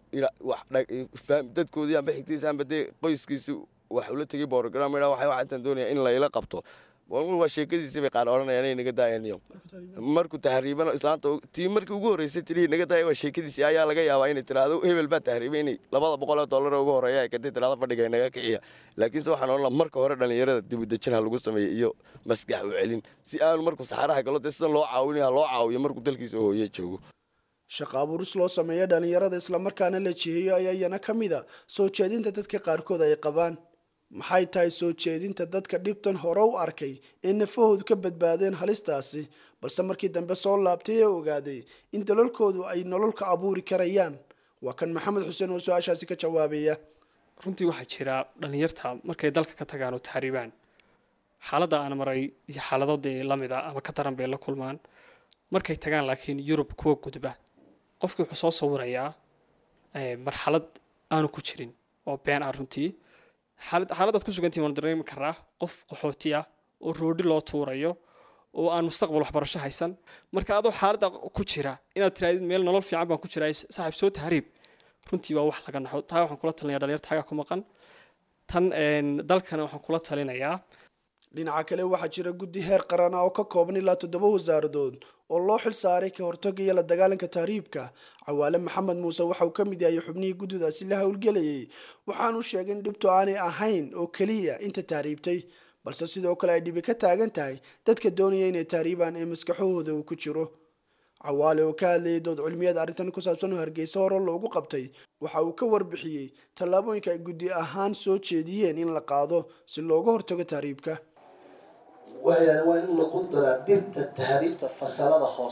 dadkoodii amba xigtiisa amba dee qoyskiisi wax ula tegay borogram waxay waxaan doonaya in layla qabto waa sheekadiisi bay qaar odhanayaan inay naga daayaniyo markuu tahriibana islaanta tii markii ugu horreysay tirii naga daaya waa sheekadiisi ayaa laga yaabaa inay tiraahdo hebel baa tahriibay inay labada boqol oo dollar ugu horreeya ay kadib tiraahdo fadhiga naga kiciya laakiinse waxaan odhan lahaa marka hore dhallinyarada dibudejin ha lagu sameeyo iyo maskax u celin si aanu markuu saxaraha galo dee sidan loo caawinaya loo caawiyo markuu dalkiisa hooye joogo shaqa abuuris loo sameeyo dhallinyarada islamarkaana la jiheeyo ayaa iyana ka mid a soo jeedinta dadka qaarkood ay qabaan maxay tahay soo jeedinta dadka dhibtan hore u arkay ee nafahoodu ka badbaadeen halistaasi balse markii dambe soo laabtay ee ogaaday in dalalkoodu ay nolol ka abuuri karayaan waa kan maxamed xuseen oo su-aashaasi ka jawaabaya runtii waxaa jira dhallinyarta markay dalka ka tagaan oo taxriibaan xaaladda aan maray iyo xaalado dee lamid a ama ka daran bay la kulmaan markay tagaan laakiin yurub kuwa gudba qofkii wuxuu soo sawirayaa marxalad aanu ku jirin oo been ah runtii xaaladaad ku sugantihin waan dareemi karaa qof qaxooti ah oo roodhi loo tuurayo oo aan mustaqbal waxbarasho haysan marka adoo xaaladda ku jira inaad tirahdid meel nolol fiican baan ku jiraa saaxiib soo tahriib runtii waa wax laga naxo taa waxaan kula talinaya dhalinyarta xagaa ku maqan tan dalkana waxaan kula talinayaa dhinaca kale waxaa jira guddi heer qaran ah oo ka kooban ilaa toddoba wasaaradood oo loo xil saaray ka hortagga iyo la dagaalanka tahriibka cawaale maxamed muuse waxa uu ka mid yahay xubnihii guddidaasi la howlgelayay waxaanu sheegay in dhibtu aanay ahayn oo keliya inta tahriibtay balse sidoo kale ay dhibi ka taagan tahay dadka doonaya inay tahriibaan ee maskaxahooda uu ku jiro cawaale oo ka hadlayay dood cilmiyeed arrintan ku saabsan oo hargeysa hore loogu qabtay waxa uu ka warbixiyey tallaabooyinka ay guddi ahaan soo jeediyeen in la qaado si looga hortago tahriibka waxay yidhahdeen waa in lagu daraa dhirta tahriibta fasalada hoose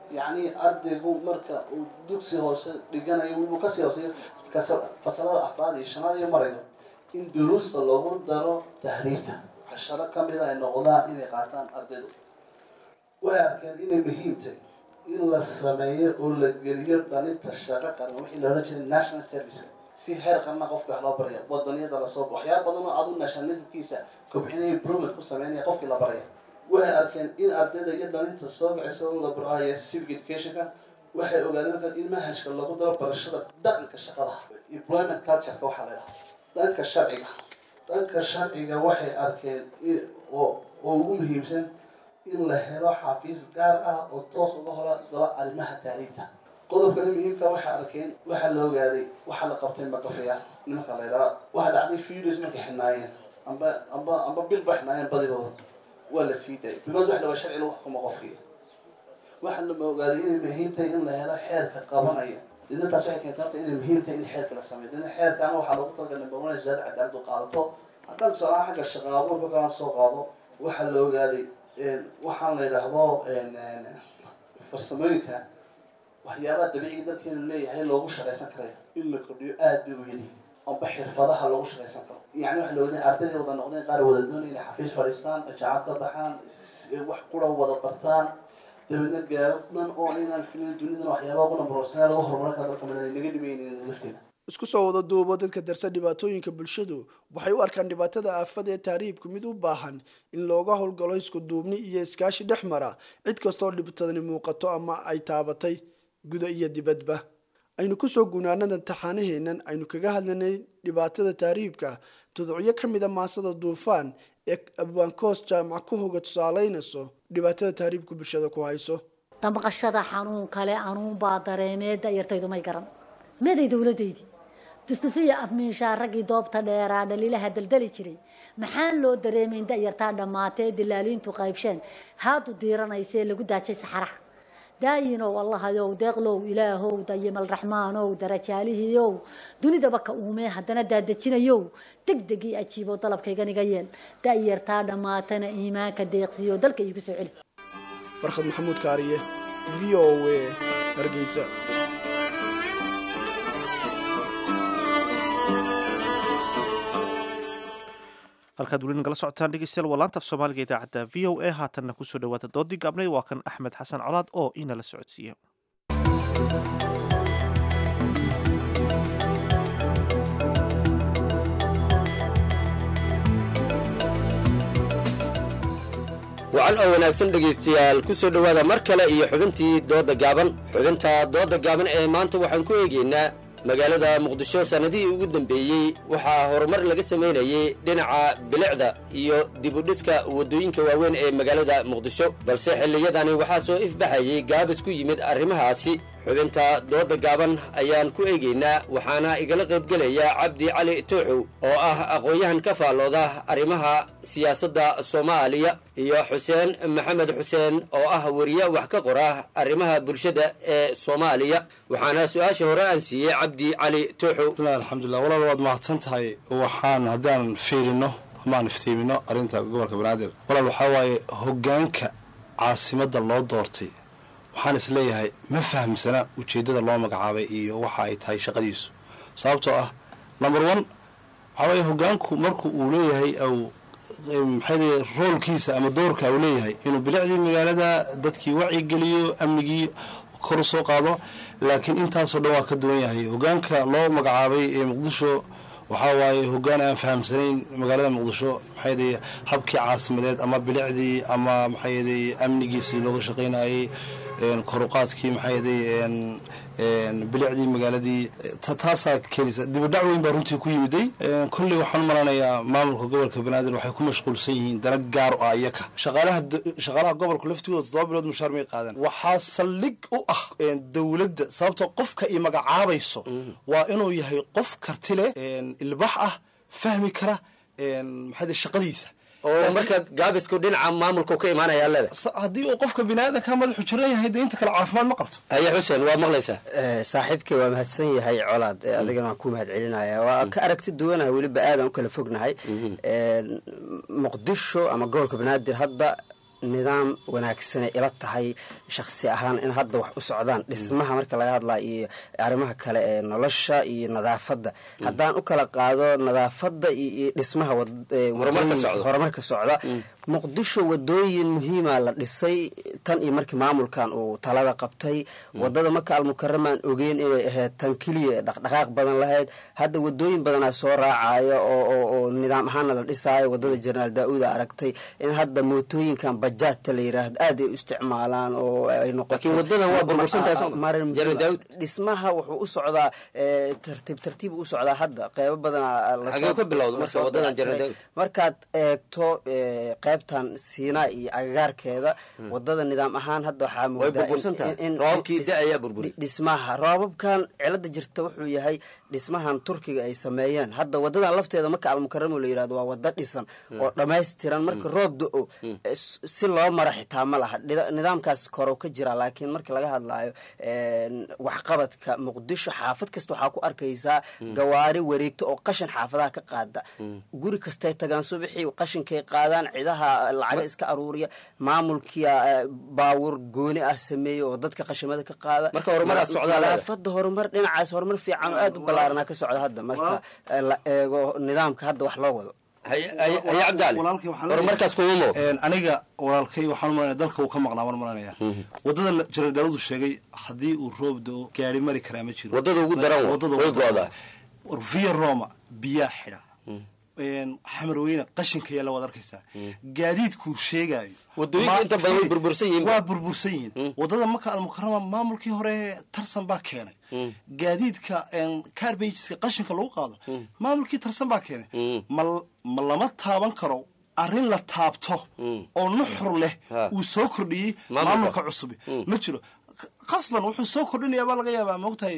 yacni ardaygu marka uu dugsi hoose dhiganayo wuu kasii hooseeyo kas- fasalada afraad iyo shanaad iyo marayo in duruusta loogu daro tahriibta casharo ka mid a ay noqdaan inay qaataan ardaydu way arkeen inay muhiim tahay in la sameeyo oo la geliyo dhalinta shaqo qaran wixii la odhan jiray national service si heer qarna qofka wax loo baraya wadaniyada lasoo waxyaaba badan oo adu nationalismkiisa kobcinaya improvement ku sameynaya qofkii la baraya waxay arkeen in ardayda iyo dhalinta soo kacaysa oo la barayo civic educationka waxay ogaadeen markaa in manhajka lagu daro barashada dhaqanka shaqada employment cultureka waxaa la dhahaa dhanka sharciga dhanka sharciga waxay arkeen in- oo oo ugu muhiimsan in la helo xafiis gaar ah oo toos uga hora galo arrimaha taariibta qodobkale muhiimka waxay arkeen waxaa la ogaaday waxaa la qabtay makafayaal nimanka la yidhaha waxaa dhacday fews markay xidhnaayeen amba amba amba bil ba xidhnaayeen badigooda waa la sii daayay because wax lawa sharci lagu xukumo qofkii waxaa la ogaaday inay muhiim tahay in la helo xeerka qabanaya didna taas waxay keentay horta inay muhiim tahay in xeerka la sameeyo didna xeerkaana waxaa loogu talagalay number one zaada cadaaladu qaadato haddaan tusaalaha xagga shaqaabuurka kalaan soo qaado waxaa la ogaaday waxaan la yidhaahdo farsamooyinka waxyaabaha dabiiciga dalkeenu leeyahay loogu shaqaysan karayo in la kordhiyo aada bay u yadi amba xirfadaha loogu shaqaysan karo yani waxa la ogaday ardayday wada noqdeen qaar wada doonaya inay xafiis fadhiistaan jaacad ka baxaan s- wax qura wada bartaan dabeedna gaaro dhan oo inaan filin dunidan waxyaabaha kuna professional lagu horumarin karo dalka madan naga dhimaynin lafteeda isku soo wada duubo dadka darsa dhibaatooyinka bulshadu waxay u arkaan dhibaatada aafada ee taariibku mid u baahan in looga howlgalo isku duubni iyo iskaashi dhex mara cid kastoo dhibtadani muuqato ama ay taabatay guda iyo dibadba aynu kusoo gunaanada taxaanaheennan aynu kaga hadlanay dhibaatada taariibka tudocyo ka mida maasada duufaan ee abwaankoos jaamac ku hoga tusaaleynayso dhibaatada taariibku bulshada ku hayso damqashada xanuun kale anuunbaa dareemee da'yartaydu may garan meeday dowladdaydii dustusiya afmiishaa raggii doobta dheeraa dhaliilaha daldali jiray maxaan loo dareemayn da'yartaa dhammaatee dilaaliintu qaybsheen haadu diiranaysee lagu daajay saxaraha daayinow allahayow deeqlow ilaahow dayimal raxmaanow darajaalihiiow dunidaba ka uumee haddana daadejinayow degdegii ajiibo dalabkayganiga yeel da'yartaa dhammaatana iimaanka deeqsiyo dalka iigu soo celi barkhad maxamuud kaariye v o a hargeysa halkaad weli nagala socotaan dhegeystayaal waa laanta af soomaaliga idaacadda v o a haatanna kusoo dhawaada doodii gaabnay waa kan axmed xasan colaad oo inala socodsiiya wacan oo wanaagsan dhegaystayaal ku soo dhowaada mar kale iyo xubintii dooda gaaban xubinta dooda gaaban ee maanta waxaan ku eegaynaa magaalada muqdisho sannadihii ugu dambeeyey waxaa horumar laga samaynayey dhinaca bilicda iyo dibudhiska waddooyinka waaweyn ee magaalada muqdisho balse xilliyadani waxaa soo ifbaxayey gaabis ku yimid arrimahaasi xubinta dooda gaaban ayaan ku eegaynaa waxaana igala qaybgelaya cabdi cali tooxow oo ah aqoon-yahan ka faallooda arrimaha siyaasadda soomaaliya iyo xuseen maxamed xuseen oo ah weriye wax ka qora arrimaha bulshada ee soomaaliya waxaana su-aasha hore aan siiyey cabdi cali tooxow alxamdulilah walaal waad mahadsan tahay waxaan haddaan fiirino amaan iftiimino arrinta gobolka banaadir walaal waxaa waaye hoggaanka caasimadda loo doortay waxaan is leeyahay ma fahamsana ujeeddada loo magacaabay iyo waxa ay tahay shaqadiisu sababtoo ah number one waxaa waye hoggaanku marku uu leeyahay au maxay roolkiisa ama doorka uu leeyahay inuu bilicdii magaalada dadkii wacyigeliyo amnigii kor u soo qaado laakiin intaasoo dhan waa ka duwan yahay hoggaanka loo magacaabay ee muqdisho waxaa waaye hoggaan aan fahamsanayn magaalada muqdisho maxay habkii caasimadeed ama bilicdii ama maxay amnigiisii looga shaqaynayay koruqaadkii maxay bilicdii magaaladii taasaa keenaysa dibadhac weyn baa runtii ku yimiday kolley waxaan u malanayaa maamulka gobolka banaadir waxay ku mashquulsan yihiin dana gaar o ah iyaka shaqaalaha shaqaalaha gobolka laftigooda toddoba bilood mushaar may qaadan waxaa saldhig u ah dowladda sababtoo qofka i magacaabayso waa inuu yahay qof karti leh ilbax ah fahmi kara maxay shaqadiisa oo marka gaabisku dhinaca maamulku ka imaanaya leda haddii uu qofka biniaadanka madaxu jiran yahay dee inta kale caafimaad ma qabto haye xuseen waa maqlaysaa saaxiibkay waa mahadsan yahay colaad adigana waan ku mahad celinaya waa ka aragti duwanahay weliba aadaan u kala fognahay muqdisho ama gobolka banaadir hadda nidaam wanaagsanay ila tahay shakhsi ahaan in hadda wax u socdaan dhismaha marka laga hadlaa iyo arrimaha kale ee nolosha iyo nadaafadda haddaan u kala qaado nadaafadda iyo iyo dhismaha wad- ee Horumarka wadooyin- socda. horumarka socda muqdisho wadooyin muhiima la dhisay tan iyo markii maamulkan uu talada qabtay wadada maka almukaramaan ogeyn inay ahayd tan keliya ee dhaqdhaqaaq badan lahayd hadda wadooyin badanaa soo raacaya oo oo oo nidaam ahaana la dhisaayo wadada jenaraal daa-uuda aragtay in hadda mootooyinkan bajaajta la yiraahdo aad ay u isticmaalaan oo ay noqoto Laakiin wadadan waa burbursantahay soo ma? marin Jeneraal Daawud. dhismaha wuxuu u socdaa ee, tartiib tartiib u socdaa hadda qeybo badanaa lasoo- Xagee ka bilowda marka lasoo wadadan Jeneraal dayactiray. Daawud? markaad eegto ee, qaybtan siinaa iyo agagaarkeeda wadada nidaam ahaan hadda waxaa way moodaa in- burbursan tahay in- in- roobkii dhis- da ayaa burburi dhismaha roobabkan cilada jirta wuxuu yahay dhismahan turkiga ay sameeyeen hadda wadadan lafteeda marka almukaramo la yirahdo waa wada dhisan oo dhammaystiran marka roob do-o s- si loo mara xitaa ma laha Dhida- nidaamkaas korow ka jira laakiin marka laga hadlaayo een, waxqabadka muqdisho xaafad kasta waxaa ku arkaysaa gawaari wareegto oo qashin xaafadaha ka qaada guri kastay tagaan subaxii qashinkay qaadaan cidaha lacaga iska aruuriya maamulkia eh, baawur gooni ah sameeya oo dadka qashimada ka qaada Marka horumaraa socdaa leedahay. nadaafada horumar dhinacaas horumar fiican oo aad u ballaaranaa ka socda hadda marka eh, la eego nidaamka hadda wax loo wado walaalkay waxaan horumarkaas kuma muuqdo. Een, aniga walaalkay waxaan u malanaya dalka uu ka maqnaa waan malanaya wadada la- jeneraal daawudu sheegay haddii uu roob do gaari mari karaa ma jiro Wadada ugu daran wa, Wadada way ugu daran go'daa. wa. via roma biyaa xidha Een, xamarweyne qashinka yaa la wada arkaysaa gaadiidkuu sheegaayo Wadooyinka Ma- inta badan way burbursan yihiin. waa burbursan yihiin wadada maka almukarama maamulkii hore tarsan baa keenay gaadiidka carbageska qashinka lagu qaado maamulkii tarsan baa keenay ma ma lama taaban karo arrin la taabto oo nuxur leh uu soo kordhiyey Maamulka. maamulka cusub ma jiro qasban wuxuu soo kordhinayaa baa laga yaabaa maogtahay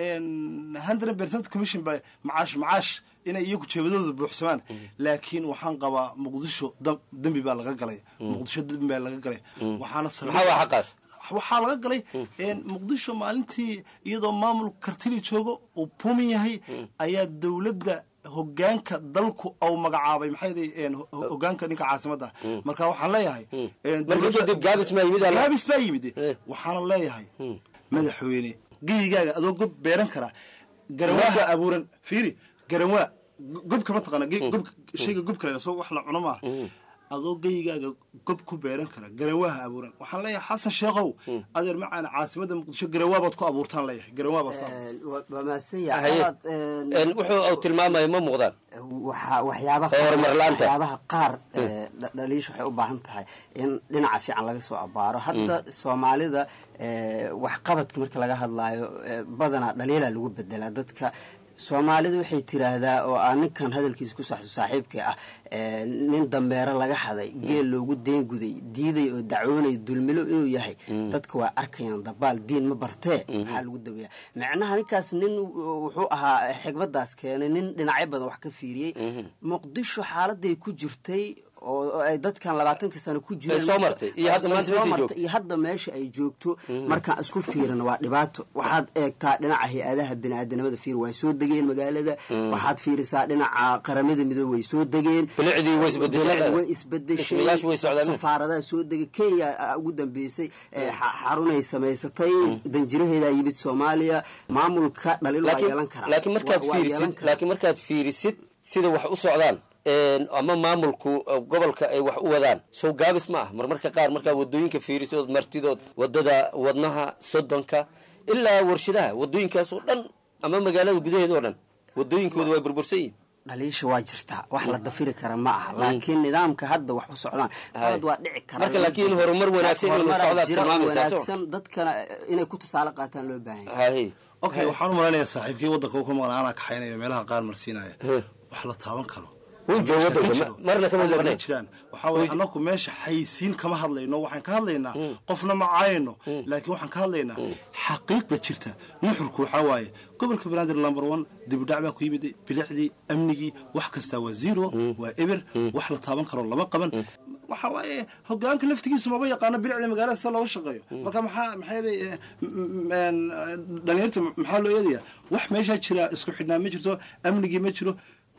hundred percent commission ba macaash macaash inay iyagu jeebadooda buuxsamaan laakiin waxaan qabaa muqdisho dam- dembi baa laga galay muqdisho dembi baa laga galay waxaana sal- maxaa waa xaqaas waxaa laga galay muqdisho maalintii iyadoo maamul kartili joogo uu pumin yahay ayaa dowladda hogaanka dalku au magacaabay maxay yihiin, ho- hogaanka ninka caasimadda marka waxaan leeyahay marka kadib gaabis maa yimid alla gaabis baa yimid waxaana leeyahay madaxweyne geyigaaga adoo gob beeran karaa garawaaha abuuran fiiri garawaa go- gobka ma taqaana ge- gob shayga gobka la soo wax la cuno maaha adoo geyigaaga gob ku beeran kara garawaaha abuuran waxaan leeyahay xasan sheekhow adeer macaan caasimadda muqdisho garawaabaad ku abuurtaan leeyahay garawaabaad ku abuurtaan waa mahadsan Haye. yahay Een, wuxuu uu tilmaamayo ma muuqdaan waxaa waxyaabaha Oo horumar la'aanta. waxyaabaha qaar ee, dha- dhaliish waxay u baahan tahay in dhinaca fiican laga soo abaaro hadda soomaalida ee, waxqabadka marka laga hadlaayo ee, badanaa dhaliilaa lagu bedelaa dadka soomaalida waxay tiraahdaa oo aan ninkan hadalkiisa ku saxso saaxiibka ah ee, nin dambeero laga xaday geel loogu deenguday diiday oo dacwoonay dulmilo inuu yahay dadka waa arkayaan dabaal diin ma bartee maxaa lagu daweeya macnaha ninkaas nin wuxuu ahaa xigmadaas keenay nin dhinacyo badan wax ka fiiriyey muqdisho xaaladay ku jirtay oo oo ay dadkan labaatankii sano ku jireen Ay soo martay, iyo hadda Ay maanta soo meeshay martay, joogto. iyo hadda meesha ay joogto markaan isku fiirino waa dhibaato waxaad eegtaa dhinaca hay-adaha bini-aadanimada fiir way soo degeen magaalada waxaad fiirisaa dhinaca qaramada midoobe way soo degeen Bilicdii way isbedeshay. Bilicdii way isbedeshay Dhismayaashu way socdaan. safaaradaha soo degay kenya aa ugu dambeysay ee xa- xarunay samaysatay danjiraheedaa yimid soomaaliya maamulka dhalil waa yeelan karaa laakiin markaad Waa- waa yeelan fiirisid karaa. laakiin markaad fiirisid sida wax u socdaan een, ama maamulku uh, gobolka ay wax u wadaan sow gaabis ma ah marmarka qaar markaa wadooyinka fiirisood martidood wadada wadnaha sodonka ilaa warshadaha wadooyinkaas oo dhan ama magaalada gudaheeda oo dhan wadooyinkooda way burbursan yihin dhaliisha waa jirtaa wax la dafiri kara ma aha laakiin nidaamka hadda wax u socdaan qalad waa dhici kara Marka laakiin horumar wanaagsan inuu Horumaraa socdaa jira oo tilmaamaysaa, soo. wanaagsan dadkana inay ku tusaale qaataan loo baahan yahay okay waxaan u malaynayaa saaxiibkii waddanka uu ka maqnaa anaa kaxaynaya meelaha qaar marsiinaya wax la taaban karo wuu joogo waddanka, Jiro. marna kama Alla maqnayn. ma jiraan waxaa waye annagu meesha xaysiin kama hadlayno waxaan ka hadlaynaa qofna ma caayno laakiin waxaan ka hadlaynaa xaqiiqda jirta nuxurku waxaa waaye gobolka banaadir number one dibidhac baa ku yimid bilicdii amnigii wax kastaa waa zero waa eber wax la taaban karo lama qaban waxa waaye hogaanka laftigiisu maba yaqaano bilicda magaalada sida looga shaqeeyo marka maxaa maxaa yeelay, eh, m- m- dhalinyarta maxaa loo eedayaa wax meeshaa jira isku xidhnaa ma jirto amnigii ma jiro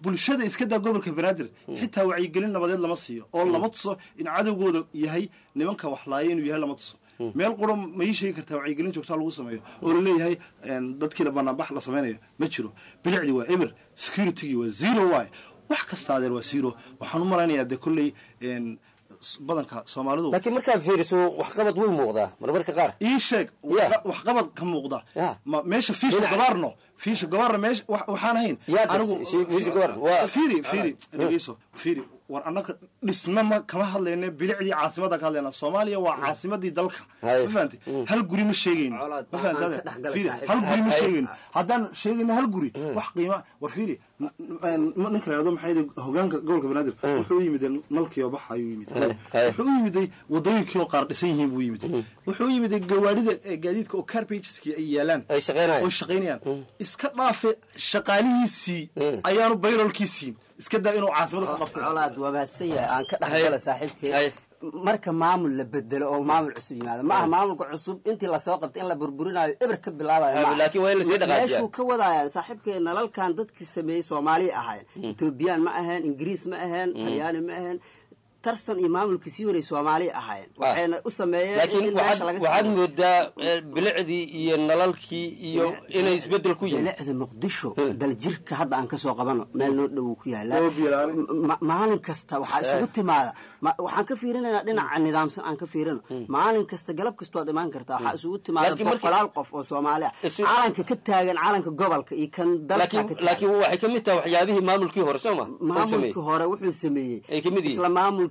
bulshada iska daa gobolka banaadir xitaa wacyigelin nabadeed lama siiyo oo lama tuso in cadowgooda yahay nimanka waxlaaya inuu yahay lama tuso meel qura ma ii sheegi kartaa wacyigelin joogtaa lagu sameeyo oo laleeyahay dadkiina banaanbax la samaynayo ma jiro bilicdii waa emer securitygii waa zero y wax kasta adeer waa zero waxaan u malaynayaa dee kolley badanka soomaalidu laakiin markaad fiiriso waxqabad way muuqdaa marmarka qaar ii sheeg waxqabad ka muuqda ma meesha fiisha gabaarno fiisha gabaarno meesha waxaan ahayn fiiri fiiri dhegeyso fiiri war annaka dhisma ma kama hadlayno bilicdii caasimadda ka hadlayna soomaaliya waa caasimadii dalka ma fahamtay hal guri ma sheegayno ma fahamtay fiiri hal guri ma sheegayno haddaan sheegayno hal guri wax qiima war fiiri ninka la yidhahdo maxay hogaanka gobolka banaadir wuxuu u yimid nalkii oo baxa ayuu yimid wuxuu u yimiday wadooyinkii oo qaar dhisan yihiin buu yimid wuxuu u yimiday gawaarida gaadiidka oo carpageski ay yaalaan oo shaqaynayaan iska dhaafe shaqaalihiisii ayaanu bayrolkiisiin iska daa inuu caasimada ku qabtay colaad waa mahadsan yahay aan ka dhexgala saaxiibkay marka maamul la bedelo oo maamul cusub yimaado ma aha maamulka cusub intii lasoo qabtay in la burburinayo eber ka bilaabayomeeshuu ka wadaya saaxiibkay nalalkan dadkii sameeyey soomaaliya ahaayeen etoobiyaan ma aheen ingiriis ma aheen talyaani ma aheen tarsan iyo maamulkii sii waray soomaaliya ahaayeen waxayna u sameeyeen laakiin waxaad moodaa bilicdii iyo nalalkii iyo inay isbedel ku yihiin bilicda muqdisho daljirka hadda aan kasoo qabano meel noo dhow ku yaala maalin kasta waxaa isugu timaada waxaan ka fiirinaynaa dhinaca nidaamsan aan ka fiirino maalin kasta galab kasta waad imaan kartaa waxaa isugu timaada boqolaal qof oo soomaali ah calanka ka taagan calanka gobolka iyo kan dalka laakiin waxay kamid tahay waxyaabihii maamulkii hore soo ma maamulkii hore wuxuu sameeyey ay kamid yihiin isla maamul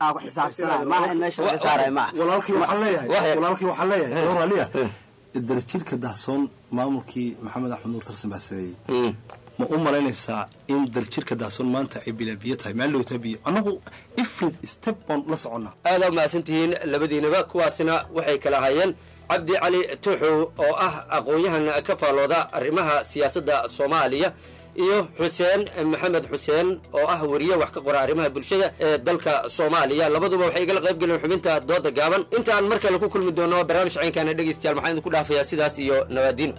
walaalkii waxaan leeyahay walaalkii waxaan leeyahay oo raaliya darjirka dahsoon maamulkii maxamed axmed nuur tarsan baa sameeyey ma u malaynaysaa in daljirka dahsoon maanta ay bilaabiyo tahay maalowtaa biyo annagu ifrid step baan la soconnaa aadaa mahadsantihiin labadiinaba kuwaasina waxay kala hayeen cabdi cali tuuxow oo ah aqoon-yahan ka faalooda arrimaha siyaasadda soomaaliya iyo xuseen maxamed xuseen oo ah wariye wax ka qora arrimaha bulshada ee dalka soomaaliya labaduba waxay igala qayb galeen xubinta dooda gaaban intaan mar kale ku kulmi doono barnaamij caynkaana dhegaystayaal maxaan idinku dhaafayaa sidaas iyo nabaadiin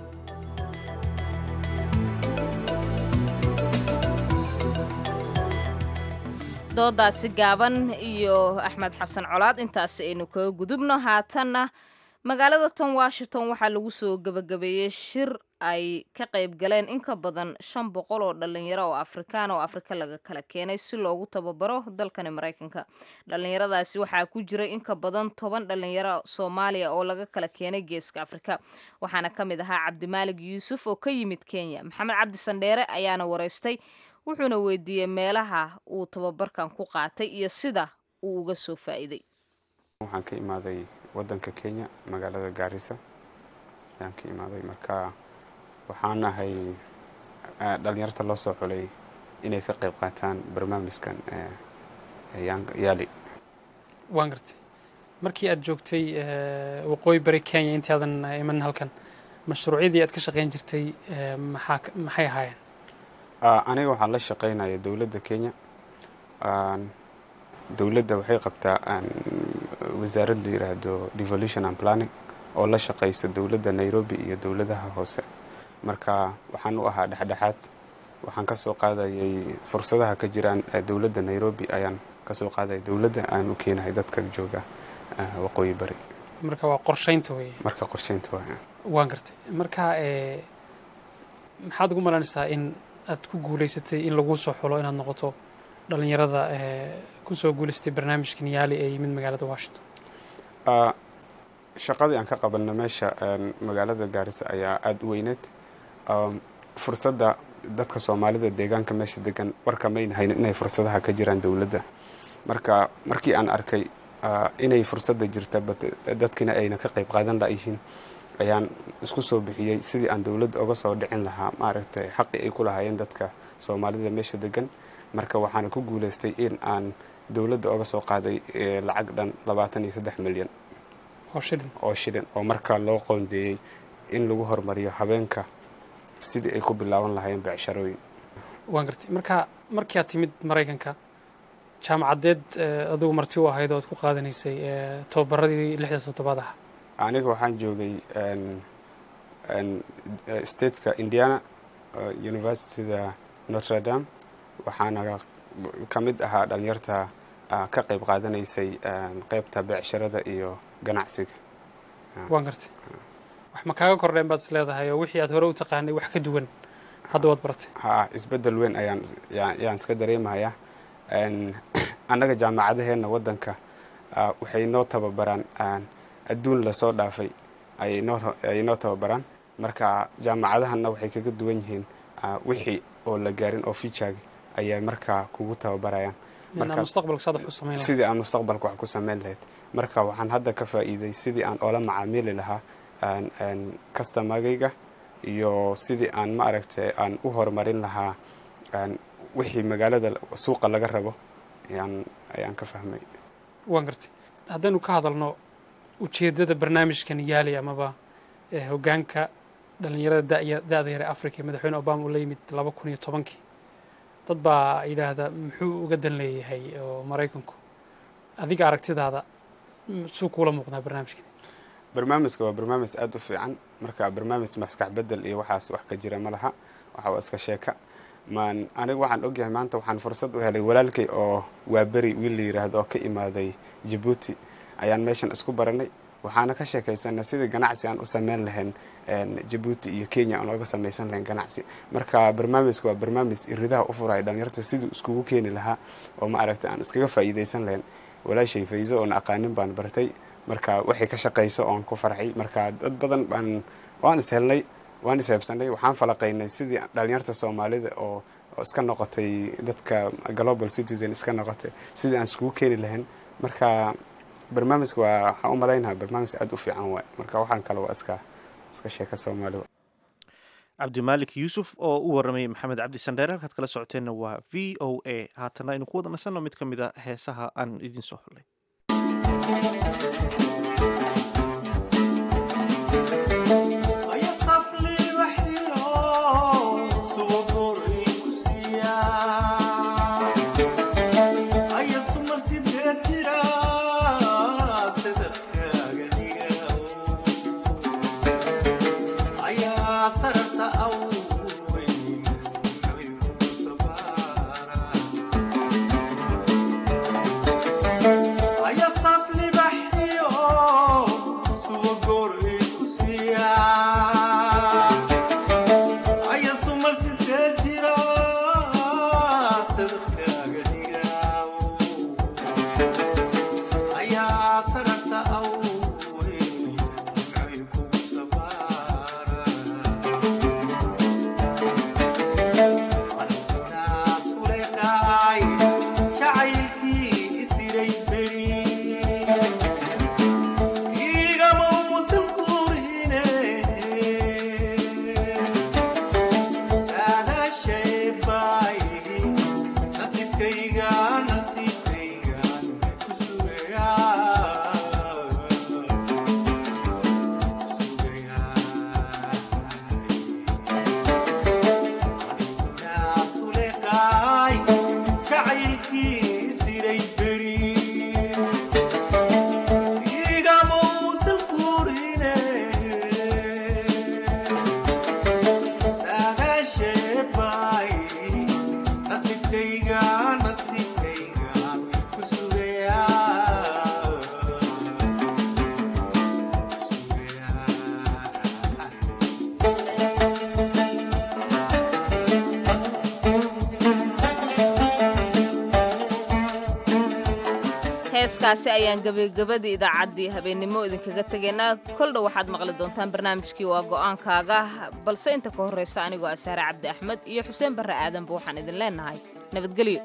doodaasi gaaban iyo axmed xasan colaad intaasi aynu kaga gudubno haatanna magaalada tan washington waxaa lagu soo gebagabeeyey shir ay ka qayb galeen in ka badan shan boqol oo dhalinyaro oo afrikaan oo afrika laga kala keenay si loogu tababaro dalkani maraykanka dhalinyaradaasi waxaa ku jiray in ka badan toban dhalinyaro soomaaliya oo laga kala keenay geeska afrika waxaana ka mid ahaa cabdimaalig yuusuf oo ka yimid kenya maxamed cabdi sandheere ayaana wareystay wuxuuna weydiiyey meelaha uu tababarkan ku qaatay iyo sida uu uga soo faa'iiday waxaan ka imaaday wadanka kenya magaalada gaarisa ayaan ka imaaday marka waxaan ahay dhalinyarta loo soo xulay inay ka qayb qaataan barnaamijkan yaali waan gartay markii aad joogtay waqooyi bari kenya intaadan iman halkan mashruucyadii aad ka shaqayn jirtay maxaa maxay ahaayeen aniga waxaan la shaqaynaya dowladda kenya dowladda waxay qabtaa wasaarad la yiraahdo devolution and planning oo la shaqayso dowladda nairobi iyo dowladaha hoose marka waxaan u ahaa dhexdhexaad waxaan ka soo qaadayay fursadaha ka jiraan dowladda nairobi ayaan ka soo qaadaya dowladda aan u keenahay dadka jooga waqooyi bari marka waa qorshaynta wey marka qorshaynta waa waan gartay marka maxaad ugu malaynaysaa in aad ku guulaysatay in laguu soo xulo inaad noqoto dhalinyarada kusoo guulaystay barnaamijkan yaali ee yimid magaalada washington shaqadii aan ka qabanna meesha magaalada gaarisa ayaa aada u weyneed fursadda dadka soomaalida deegaanka meesha degan warka mayna haynin inay fursadaha ka jiraan dowladda marka markii aan arkay inay fursadda jirta dadkina ayna ka qayb qaadan layihiin ayaan isku soo bixiyey sidii aan dowladda uga soo dhicin lahaa maaragtay xaqii ay ku lahaayeen dadka soomaalida meesha degan marka waxaana ku guulaystay in aan dowladda oga soo qaaday lacag dhan labaatan iyo saddex milyan oo shilin oo markaa loo qoondeeyey in lagu horumariyo habeenka sidii ay ku bilaaban lahaayeen becsharooyin waan gartay marka markii aad timid maraykanka jaamacadeed adigu marti u ahayd oo aad ku qaadanaysay tababaradii lixda toddobaad aha aniga waxaan joogay stateka indiana universityda notre dame waxaana ka mid ahaa dhalinyarta ka qayb qaadanaysay qeybta beecsharada iyo ganacsiga waan gartay wax ma kaaga kordheen baad is leedahay oo wixii aad hore u taqaanay wax ka duwan hadda waad baratay ha isbeddel weyn ayaan yaan iska dareemayaa annaga jaamacadaheenna waddanka waxay noo tababaraan adduun lasoo dhaafay ayay noo tababaraan marka jaamacadahanna waxay kaga duwan yihiin wixii oo la gaarin oo fijaagi ayay markaa kugu tababarayaan sidii aan mustaqbalka wax ku samayn lahayd marka waxaan hadda ka faa'iiday sidii aan oola macaamili lahaa kastamagayga iyo sidii aan ma aragtay aan u horumarin lahaa wixii magaalada suuqa laga rabo ayaan ka fahmay waan gartay haddaynu ka hadalno ujeeddada barnaamijkan yaali amaba hoggaanka dhallinyarada da-da yare africa ee madaxweyne obama uu la yimid laba kun iyo tobankii dad baa yidhaahda muxuu uga dan leeyahay oo maraykanku adiga aragtidaada suu kuula muuqdaa barnaamijkan barnaamijka waa barnaamij aada u fiican marka barnaamij maskax bedel iyo waxaas wax ka jira ma laha waxa waa iska sheeka maan aniga waxaan ogyahay maanta waxaan fursad u helay walaalkay oo waa beri wiil la yidhaahdo oo ka imaaday jabuuti ayaan meeshan isku baranay waxaana ka sheekaysanay sidii ganacsi aan u sameyn lahayn jabuuti iyo kenya aan oga samaysan lahayn ganacsi marka barnaamijka waa barnaamij iridaha u furaya dhalinyarta siduu iskugu keeni lahaa oo ma aragtay aan iskaga faa'iidaysan lahayn walaashay fayso oon aqaanin baan bartay marka waxay ka shaqayso oon ku farxay marka dad badan baan waan is helnay waan is heebsanay waxaan falaqaynay sidii dhalinyarta soomaalida oo oo iska noqotay dadka global citizen iska noqotay sidii aan iskugu keeni lahayn marka barnaamijka waa waxaan u malaynaha barnaamij aada u fiican waay marka waxaan kale waa iska iska sheeka soomaali cabdimaalik yuusuf oo u warramayay maxamed cabdi sandheer halkaad kala socoteenna waa v o a haatana aynu ku wada nasanno mid ka mid a heesaha aan idiin soo xullay heeskaasi ayaan gebagabadii idaacaddii habeennimo idinkaga tegaynaa koldhow waxaad maqli doontaan barnaamijkii waa go'aankaaga balse inta ka horraysa anigoo asaare cabdi axmed iyo xuseen barre aadanba waxaan idin leennahay nabadgelyo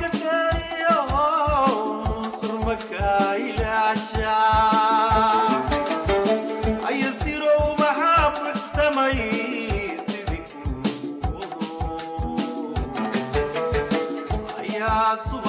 Yeah. sugan